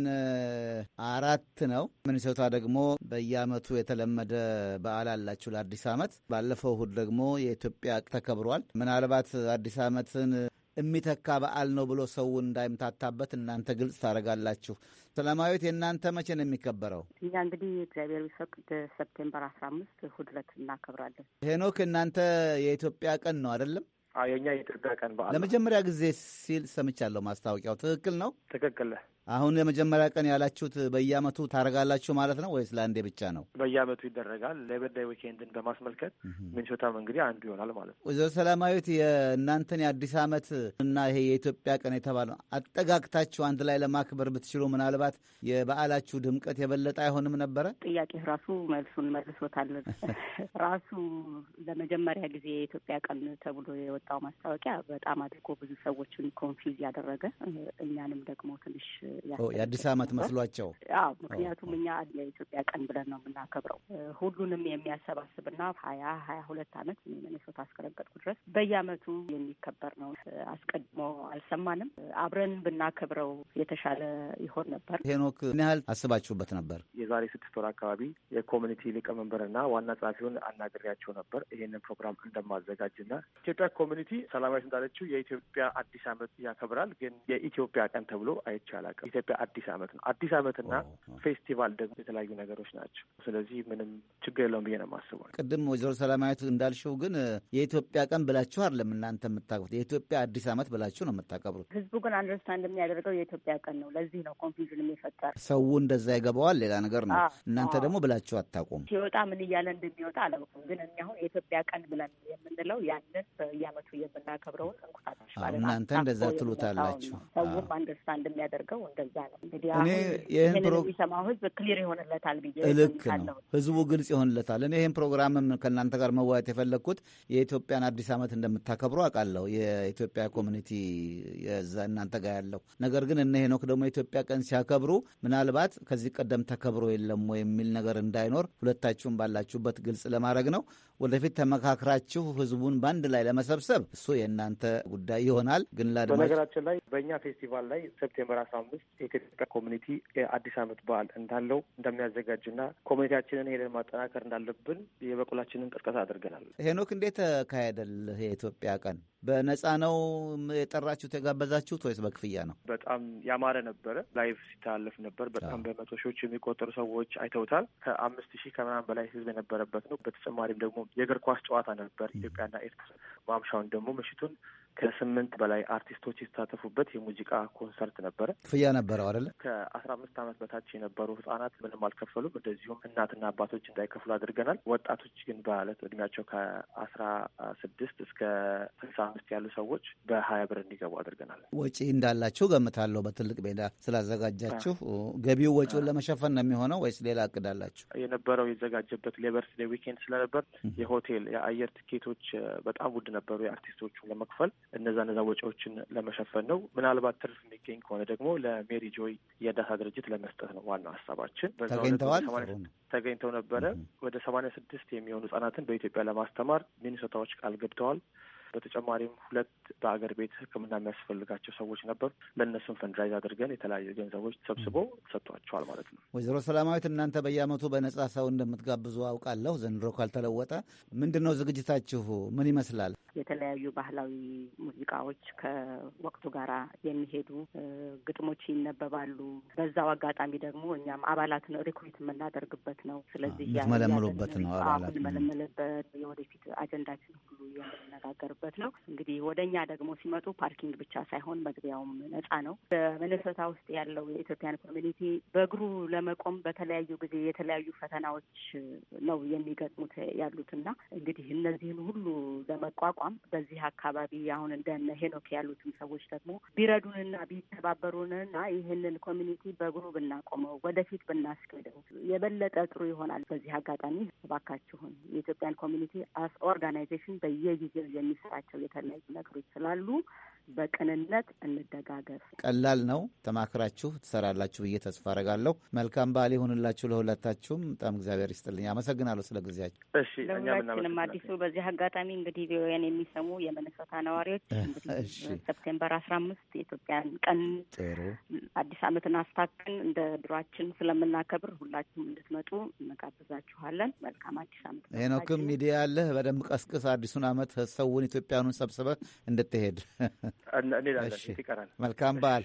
አራት ነው። ሚኒሶታ ደግሞ በየዓመቱ የተለመደ በዓል አላችሁ ለአዲስ ዓመት። ባለፈው እሁድ ደግሞ የኢትዮጵያ ተከብሯል። ምናልባት አዲስ ዓመትን የሚተካ በዓል ነው ብሎ ሰው እንዳይምታታበት እናንተ ግልጽ ታደርጋላችሁ። ሰላማዊት የእናንተ መቼ ነው የሚከበረው? እኛ እንግዲህ እግዚአብሔር ቢፈቅድ ሰፕቴምበር አስራ አምስት እሑድ ዕለት እናከብራለን። ሄኖክ እናንተ የኢትዮጵያ ቀን ነው አይደለም? የኛ የኢትዮጵያ ቀን በዓል ለመጀመሪያ ጊዜ ሲል ሰምቻለሁ። ማስታወቂያው ትክክል ነው? ትክክል። አሁን የመጀመሪያ ቀን ያላችሁት በየአመቱ ታደርጋላችሁ ማለት ነው ወይስ ለአንዴ ብቻ ነው? በየአመቱ ይደረጋል። ሌበር ዴይ ዊኬንድን በማስመልከት ሚኒሶታም እንግዲህ አንዱ ይሆናል ማለት ነው። ወይዘሮ ሰላማዊት የእናንተን የአዲስ አመት እና ይሄ የኢትዮጵያ ቀን የተባለው አጠጋግታችሁ አንድ ላይ ለማክበር ብትችሉ ምናልባት የበዓላችሁ ድምቀት የበለጠ አይሆንም ነበረ? ጥያቄ ራሱ መልሱን መልሶታል። ራሱ ለመጀመሪያ ጊዜ የኢትዮጵያ ቀን ተብሎ የወጣው ማስታወቂያ በጣም አድርጎ ብዙ ሰዎችን ኮንፊውዝ ያደረገ እኛንም ደግሞ ትንሽ የአዲስ አመት መስሏቸው። አዎ ምክንያቱም እኛ የኢትዮጵያ ቀን ብለን ነው የምናከብረው። ሁሉንም የሚያሰባስብና ሀያ ሀያ ሁለት አመት ሚኒሶታ አስከረገጥኩ ድረስ በየአመቱ የሚከበር ነው። አስቀድሞ አልሰማንም። አብረን ብናከብረው የተሻለ ይሆን ነበር። ሄኖክ ምን ያህል አስባችሁበት ነበር? የዛሬ ስድስት ወር አካባቢ የኮሚኒቲ ሊቀመንበርና ዋና ጸሐፊውን አናግሬያቸው ነበር ይሄንን ፕሮግራም እንደማዘጋጅና ኢትዮጵያ ኮሚኒቲ ሰላማዊት እንዳለችው የኢትዮጵያ አዲስ አመት ያከብራል። ግን የኢትዮጵያ ቀን ተብሎ አይቻላል። ኢትዮጵያ አዲስ አመት ነው። አዲስ አመትና ፌስቲቫል ደግሞ የተለያዩ ነገሮች ናቸው። ስለዚህ ምንም ችግር የለውም ብዬ ነው የማስበው። ቅድም ወይዘሮ ሰላማዊት እንዳልሽው ግን የኢትዮጵያ ቀን ብላችሁ አይደለም እናንተ የምታከብሩት፣ የኢትዮጵያ አዲስ አመት ብላችሁ ነው የምታከብሩት። ህዝቡ ግን አንደርስታንድ የሚያደርገው የኢትዮጵያ ቀን ነው። ለዚህ ነው ኮንፊውዥን የሚፈጠር። ሰው እንደዛ ይገባዋል፣ ሌላ ነገር ነው። እናንተ ደግሞ ብላችሁ አታውቁም። ሲወጣ ምን እያለ እንደሚወጣ አላውቅም። ግን እኛ አሁን የኢትዮጵያ ቀን ብለን የምንለው ያንን በየአመቱ የምናከብረውን እንቁጣጣሽ ማለት እናንተ እንደዛ ትሉታላችሁ። ሰውም አንደርስታንድ የሚያደርገው እንደዛ ነው። እንግዲህ እኔ ይህን የሚሰማው ህዝብ ክሊር ይሆንለታል ብዬ ልክ ነው። ህዝቡ ግልጽ ይሆንለታል። እኔ ይህን ፕሮግራምም ከእናንተ ጋር መወያየት የፈለግኩት የኢትዮጵያን አዲስ ዓመት እንደምታከብሩ አውቃለሁ። የኢትዮጵያ ኮሚኒቲ የዛ እናንተ ጋር ያለው ነገር ግን እነ ሄኖክ ደግሞ የኢትዮጵያ ቀን ሲያከብሩ ምናልባት ከዚህ ቀደም ተከብሮ የለም የሚል ነገር እንዳይኖር ሁለታችሁም ባላችሁበት ግልጽ ለማድረግ ነው። ወደፊት ተመካክራችሁ ህዝቡን በአንድ ላይ ለመሰብሰብ እሱ የእናንተ ጉዳይ ይሆናል። ግን ላድማጭ በነገራችን ላይ በእኛ ፌስቲቫል ላይ ሴፕቴምበር አስራ አምስት የኢትዮጵያ ኮሚኒቲ የአዲስ ዓመት በዓል እንዳለው እንደሚያዘጋጅና ኮሚኒቲያችንን ሄደን ማጠናከር እንዳለብን የበኩላችንን ቅስቀሳ አድርገናል። ሄኖክ እንዴት ተካሄደል? የኢትዮጵያ ቀን በነፃ ነው የጠራችሁት የጋበዛችሁት ወይስ በክፍያ ነው? በጣም ያማረ ነበረ። ላይቭ ሲተላለፍ ነበር። በጣም በመቶ ሺዎች የሚቆጠሩ ሰዎች አይተውታል። ከአምስት ሺህ ከምናምን በላይ ህዝብ የነበረበት ነው። በተጨማሪም ደግሞ የእግር ኳስ ጨዋታ ነበር ኢትዮጵያና ኤርትራ። ማምሻውን ደግሞ ምሽቱን ከስምንት በላይ አርቲስቶች የተሳተፉበት የሙዚቃ ኮንሰርት ነበረ። ክፍያ ነበረው አይደለ? ከአስራ አምስት ዓመት በታች የነበሩ ህጻናት ምንም አልከፈሉም። እንደዚሁም እናትና አባቶች እንዳይከፍሉ አድርገናል። ወጣቶች ግን በማለት እድሜያቸው ከአስራ ስድስት እስከ ስልሳ አምስት ያሉ ሰዎች በሀያ ብር እንዲገቡ አድርገናል። ወጪ እንዳላችሁ ገምታለሁ። በትልቅ ሜዳ ስላዘጋጃችሁ ገቢው ወጪውን ለመሸፈን ነው የሚሆነው ወይስ ሌላ እቅድ አላችሁ? የነበረው የተዘጋጀበት ሌበርስ ዴይ ዊኬንድ ስለነበር የሆቴል የአየር ትኬቶች በጣም ውድ ነበሩ። የአርቲስቶቹን ለመክፈል እነዛ እነዛ ወጪዎችን ለመሸፈን ነው። ምናልባት ትርፍ የሚገኝ ከሆነ ደግሞ ለሜሪ ጆይ የእርዳታ ድርጅት ለመስጠት ነው ዋናው ሀሳባችን። ተገኝተዋል ተገኝተው ነበረ። ወደ ሰማንያ ስድስት የሚሆኑ ህጻናትን በኢትዮጵያ ለማስተማር ሚኒሶታዎች ቃል ገብተዋል። በተጨማሪም ሁለት በአገር ቤት ሕክምና የሚያስፈልጋቸው ሰዎች ነበሩ። ለእነሱም ፈንድራይዝ አድርገን የተለያዩ ገንዘቦች ሰብስቦ ሰጥቷቸዋል ማለት ነው። ወይዘሮ ሰላማዊት እናንተ በየዓመቱ በነጻ ሰው እንደምትጋብዙ አውቃለሁ። ዘንድሮ ካልተለወጠ ምንድን ነው ዝግጅታችሁ? ምን ይመስላል? የተለያዩ ባህላዊ ሙዚቃዎች ከወቅቱ ጋር የሚሄዱ ግጥሞች ይነበባሉ። በዛው አጋጣሚ ደግሞ እኛም አባላትን ሪክሩት የምናደርግበት ነው። ስለዚህ የምትመለምሉበት ነው። አባላት የምንመለምልበት የወደፊት አጀንዳችን ሁሉ የምንነጋገርበት ነው። እንግዲህ ወደ እኛ ደግሞ ሲመጡ ፓርኪንግ ብቻ ሳይሆን መግቢያውም ነጻ ነው። በሚኔሶታ ውስጥ ያለው የኢትዮጵያን ኮሚኒቲ በእግሩ ለመቆም በተለያዩ ጊዜ የተለያዩ ፈተናዎች ነው የሚገጥሙት ያሉትና እንግዲህ እነዚህን ሁሉ ለመቋቋም በዚህ አካባቢ አሁን እንደነ ሄኖክ ያሉትን ሰዎች ደግሞ ቢረዱንና ቢተባበሩንና ይህንን ኮሚኒቲ በእግሩ ብናቆመው ወደፊት ብናስኬደው የበለጠ ጥሩ ይሆናል። በዚህ አጋጣሚ እባካችሁን የኢትዮጵያን ኮሚኒቲ አስ ኦርጋናይዜሽን በየጊዜው የሚሰራቸው የተለያዩ ነገሮች ስላሉ በቅንነት እንደጋገፍ። ቀላል ነው። ተማክራችሁ ትሰራላችሁ ብዬ ተስፋ አረጋለሁ። መልካም በዓል ይሁንላችሁ ለሁለታችሁም። በጣም እግዚአብሔር ይስጥልኝ። አመሰግናለሁ ስለ ጊዜያችሁ። እሺ ለሁላችንም አዲሱ በዚህ አጋጣሚ እንግዲህ ቪኦኤን የሚሰሙ የመነሶታ ነዋሪዎች እንግዲህ ሰፕቴምበር አስራ አምስት የኢትዮጵያን ቀን ጥሩ አዲስ ዓመትን አስታከን እንደ ድሯችን ስለምናከብር ሁላችሁም እንድትመጡ እንጋብዛችኋለን። መልካም አዲስ ዓመት። ሄኖክም ሚዲያ አለህ፣ በደንብ ቀስቅስ። አዲሱን ዓመት ሰውን ኢትዮጵያኑን ሰብስበህ እንድትሄድ እንሄዳለን። ይቀራል። መልካም በዓል።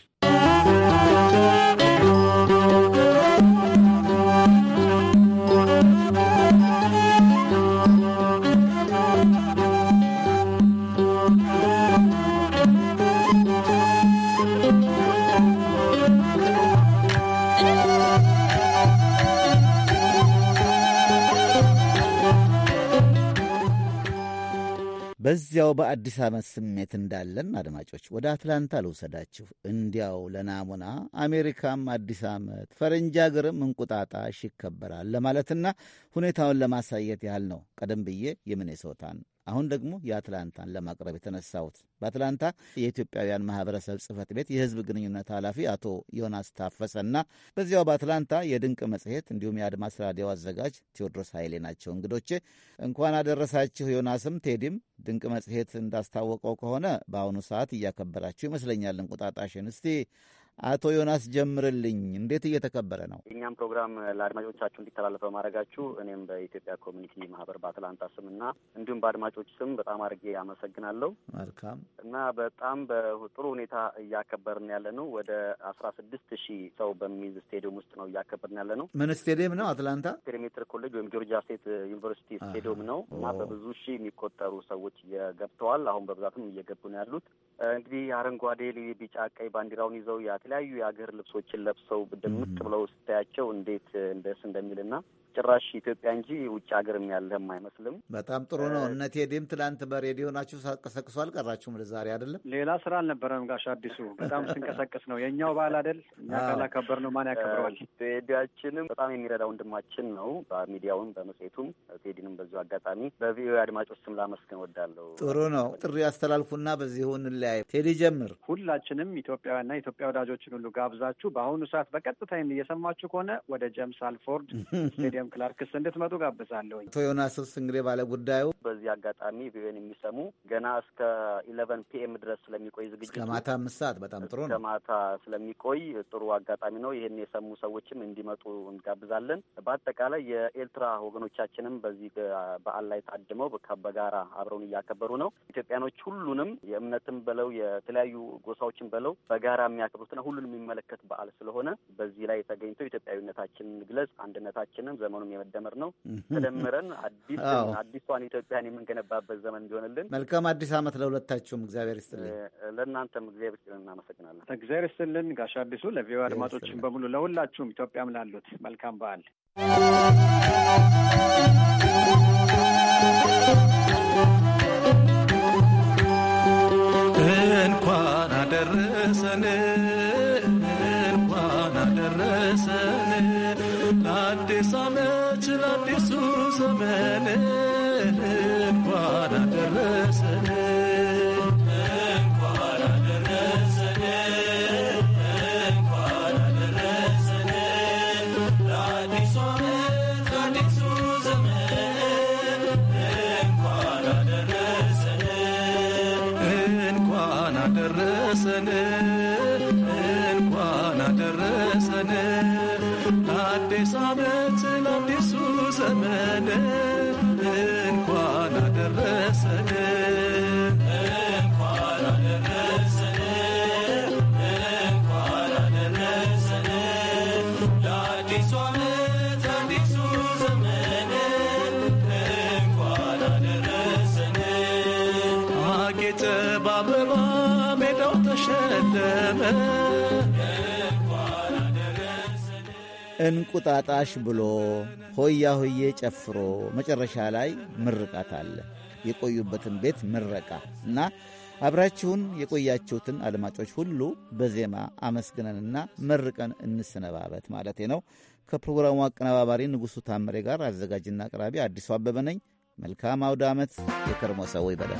በዚያው በአዲስ ዓመት ስሜት እንዳለን አድማጮች ወደ አትላንታ ልውሰዳችሁ። እንዲያው ለናሙና አሜሪካም አዲስ ዓመት ፈረንጅ አገርም እንቁጣጣሽ ይከበራል ለማለትና ሁኔታውን ለማሳየት ያህል ነው ቀደም ብዬ የሚኔሶታን አሁን ደግሞ የአትላንታን ለማቅረብ የተነሳሁት በአትላንታ የኢትዮጵያውያን ማህበረሰብ ጽህፈት ቤት የህዝብ ግንኙነት ኃላፊ አቶ ዮናስ ታፈሰና በዚያው በአትላንታ የድንቅ መጽሔት እንዲሁም የአድማስ ራዲዮ አዘጋጅ ቴዎድሮስ ኃይሌ ናቸው እንግዶቼ። እንኳን አደረሳችሁ ዮናስም ቴዲም። ድንቅ መጽሔት እንዳስታወቀው ከሆነ በአሁኑ ሰዓት እያከበራችሁ ይመስለኛል እንቁጣጣሽን። እስቲ አቶ ዮናስ ጀምርልኝ፣ እንዴት እየተከበረ ነው? የእኛም ፕሮግራም ለአድማጮቻችሁ እንዲተላለፍ በማድረጋችሁ እኔም በኢትዮጵያ ኮሚኒቲ ማህበር በአትላንታ ስም እና እንዲሁም በአድማጮች ስም በጣም አድርጌ አመሰግናለሁ። መልካም እና በጣም በጥሩ ሁኔታ እያከበርን ያለ ነው። ወደ አስራ ስድስት ሺህ ሰው በሚይዝ ስቴዲየም ውስጥ ነው እያከበርን ያለ ነው። ምን ስቴዲየም ነው? አትላንታ ፔሪሜትር ኮሌጅ ወይም ጆርጂያ ስቴት ዩኒቨርሲቲ ስቴዲየም ነው እና በብዙ ሺህ የሚቆጠሩ ሰዎች ገብተዋል። አሁን በብዛትም እየገቡ ነው ያሉት። እንግዲህ አረንጓዴ፣ ቢጫ፣ ቀይ ባንዲራውን ይዘው የተለያዩ የሀገር ልብሶችን ለብሰው ድምቅ ብለው ስታያቸው እንዴት ደስ እንደሚልና ጭራሽ ኢትዮጵያ እንጂ ውጭ ሀገርም ያለህም አይመስልም። በጣም ጥሩ ነው። እነ ቴዲም ትላንት በሬዲዮ ናችሁ ሳቀሰቅሱ አልቀራችሁም ዛሬ አይደለም? ሌላ ስራ አልነበረም ጋሽ አዲሱ። በጣም ስንቀሰቅስ ነው የእኛው ባህል አይደል? እኛ ካላከበር ነው ማን ያከብረዋል? ቴዲያችንም በጣም የሚረዳ ወንድማችን ነው። በሚዲያውም በመጽሔቱም ቴዲንም በዚሁ አጋጣሚ በቪኦኤ አድማጮች ስም ላመስገን ወዳለሁ። ጥሩ ነው። ጥሪ ያስተላልፉና በዚሁ እንለያይ። ቴዲ ጀምር። ሁላችንም ኢትዮጵያውያንና ኢትዮጵያ ወዳጆችን ሁሉ ጋብዛችሁ በአሁኑ ሰዓት በቀጥታ እየሰማችሁ ከሆነ ወደ ጄምስ አልፎርድ ስቴዲየም ክላርክስ እንድትመጡ ጋብዛለሁኝ። አቶ ዮናስስ እንግዲህ ባለ ጉዳዩ በዚህ አጋጣሚ ቪኦኤን የሚሰሙ ገና እስከ ኢለቨን ፒኤም ድረስ ስለሚቆይ ዝግጅቱ እስከ ማታ አምስት ሰዓት በጣም ጥሩ ነው። እስከ ማታ ስለሚቆይ ጥሩ አጋጣሚ ነው። ይህን የሰሙ ሰዎችም እንዲመጡ እንጋብዛለን። በአጠቃላይ የኤርትራ ወገኖቻችንም በዚህ በዓል ላይ ታድመው በጋራ አብረውን እያከበሩ ነው። ኢትዮጵያኖች ሁሉንም የእምነትም በለው የተለያዩ ጎሳዎችን በለው በጋራ የሚያከብሩትና ሁሉንም የሚመለከት በዓል ስለሆነ በዚህ ላይ ተገኝተው ኢትዮጵያዊነታችንን ግለጽ አንድነታችንን ዘመኑም የመደመር ነው። ተደምረን አዲስ አዲሷን ኢትዮጵያን የምንገነባበት ዘመን እንዲሆንልን መልካም አዲስ ዓመት ለሁለታችሁም። እግዚአብሔር ይስጥልን። ለእናንተም እግዚአብሔር ይስጥልን። እናመሰግናለን። እግዚአብሔር ይስጥልን ጋሽ አዲሱ፣ ለቪኦኤ አድማጮችን በሙሉ ለሁላችሁም ኢትዮጵያም ላሉት መልካም በዓል። እንኳን አደረሰን እንኳን አደረሰን ለአዲስ ዓመት ለአዲሱ ዘመን እንኳን አደረሰን እንኳን አደረሰን እንኳን አደረሰን ለአዲሱ ዓመት ለአዲሱ ዘመን እንኳን አደረሰን እንኳን አደረሰን እንኳን አደረሰን ለአዲስ ዓመት ለአዲሱ ዘመን እንኳን አደረሰን እንኳን አደረሰን እንኳን አደረሰን ለአዲሱ ዓመት ለአዲሱ ዘመን እንኳን አደረሰን አጌጠ በአበባ ሜዳው ተሸለመ እንቁጣጣሽ ብሎ ሆያ ሆዬ ጨፍሮ መጨረሻ ላይ ምርቃት አለ። የቆዩበትን ቤት ምረቃ እና አብራችሁን የቆያችሁትን አድማጮች ሁሉ በዜማ አመስግነንና መርቀን እንሰነባበት ማለቴ ነው። ከፕሮግራሙ አቀነባባሪ ንጉሡ ታምሬ ጋር አዘጋጅና አቅራቢ አዲሱ አበበ ነኝ። መልካም አውደ ዓመት። የከርሞ ሰው ይበለን።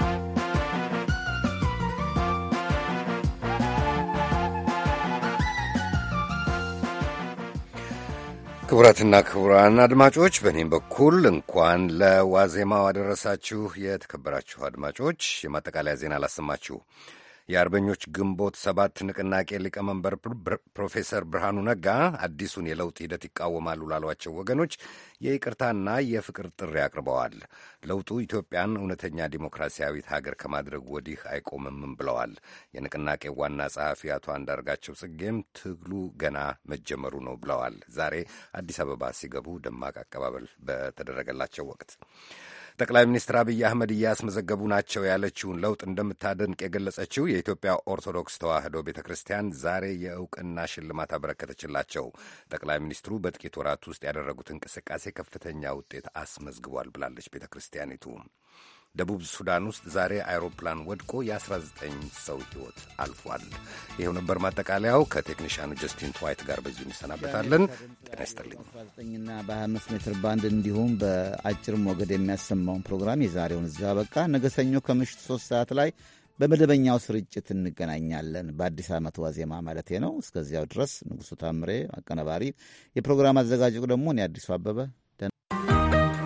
ክቡራትና ክቡራን አድማጮች በእኔም በኩል እንኳን ለዋዜማው አደረሳችሁ። የተከበራችሁ አድማጮች የማጠቃለያ ዜና አላሰማችሁ። የአርበኞች ግንቦት ሰባት ንቅናቄ ሊቀመንበር ፕሮፌሰር ብርሃኑ ነጋ አዲሱን የለውጥ ሂደት ይቃወማሉ ላሏቸው ወገኖች የይቅርታና የፍቅር ጥሪ አቅርበዋል። ለውጡ ኢትዮጵያን እውነተኛ ዲሞክራሲያዊት ሀገር ከማድረግ ወዲህ አይቆምም ብለዋል። የንቅናቄው ዋና ጸሐፊ አቶ አንዳርጋቸው ጽጌም ትግሉ ገና መጀመሩ ነው ብለዋል። ዛሬ አዲስ አበባ ሲገቡ ደማቅ አቀባበል በተደረገላቸው ወቅት ጠቅላይ ሚኒስትር አብይ አህመድ እያስመዘገቡ ናቸው ያለችውን ለውጥ እንደምታደንቅ የገለጸችው የኢትዮጵያ ኦርቶዶክስ ተዋሕዶ ቤተ ክርስቲያን ዛሬ የእውቅና ሽልማት አበረከተችላቸው። ጠቅላይ ሚኒስትሩ በጥቂት ወራት ውስጥ ያደረጉት እንቅስቃሴ ከፍተኛ ውጤት አስመዝግቧል ብላለች ቤተ ክርስቲያኒቱ። ደቡብ ሱዳን ውስጥ ዛሬ አይሮፕላን ወድቆ የ19 ሰው ሕይወት አልፏል። ይኸው ነበር ማጠቃለያው። ከቴክኒሻኑ ጀስቲን ትዋይት ጋር በዚሁ እንሰናበታለን። ጤና ይስጥልኝ። በ19ና በ25 ሜትር ባንድ እንዲሁም በአጭር ሞገድ የሚያሰማውን ፕሮግራም የዛሬውን እዚሁ አበቃ። ነገ ሰኞ ከምሽቱ ሶስት ሰዓት ላይ በመደበኛው ስርጭት እንገናኛለን። በአዲስ ዓመት ዋዜማ ማለቴ ነው። እስከዚያው ድረስ ንጉሡ ታምሬ አቀነባሪ፣ የፕሮግራም አዘጋጁ ደግሞ እኔ አዲሱ አበበ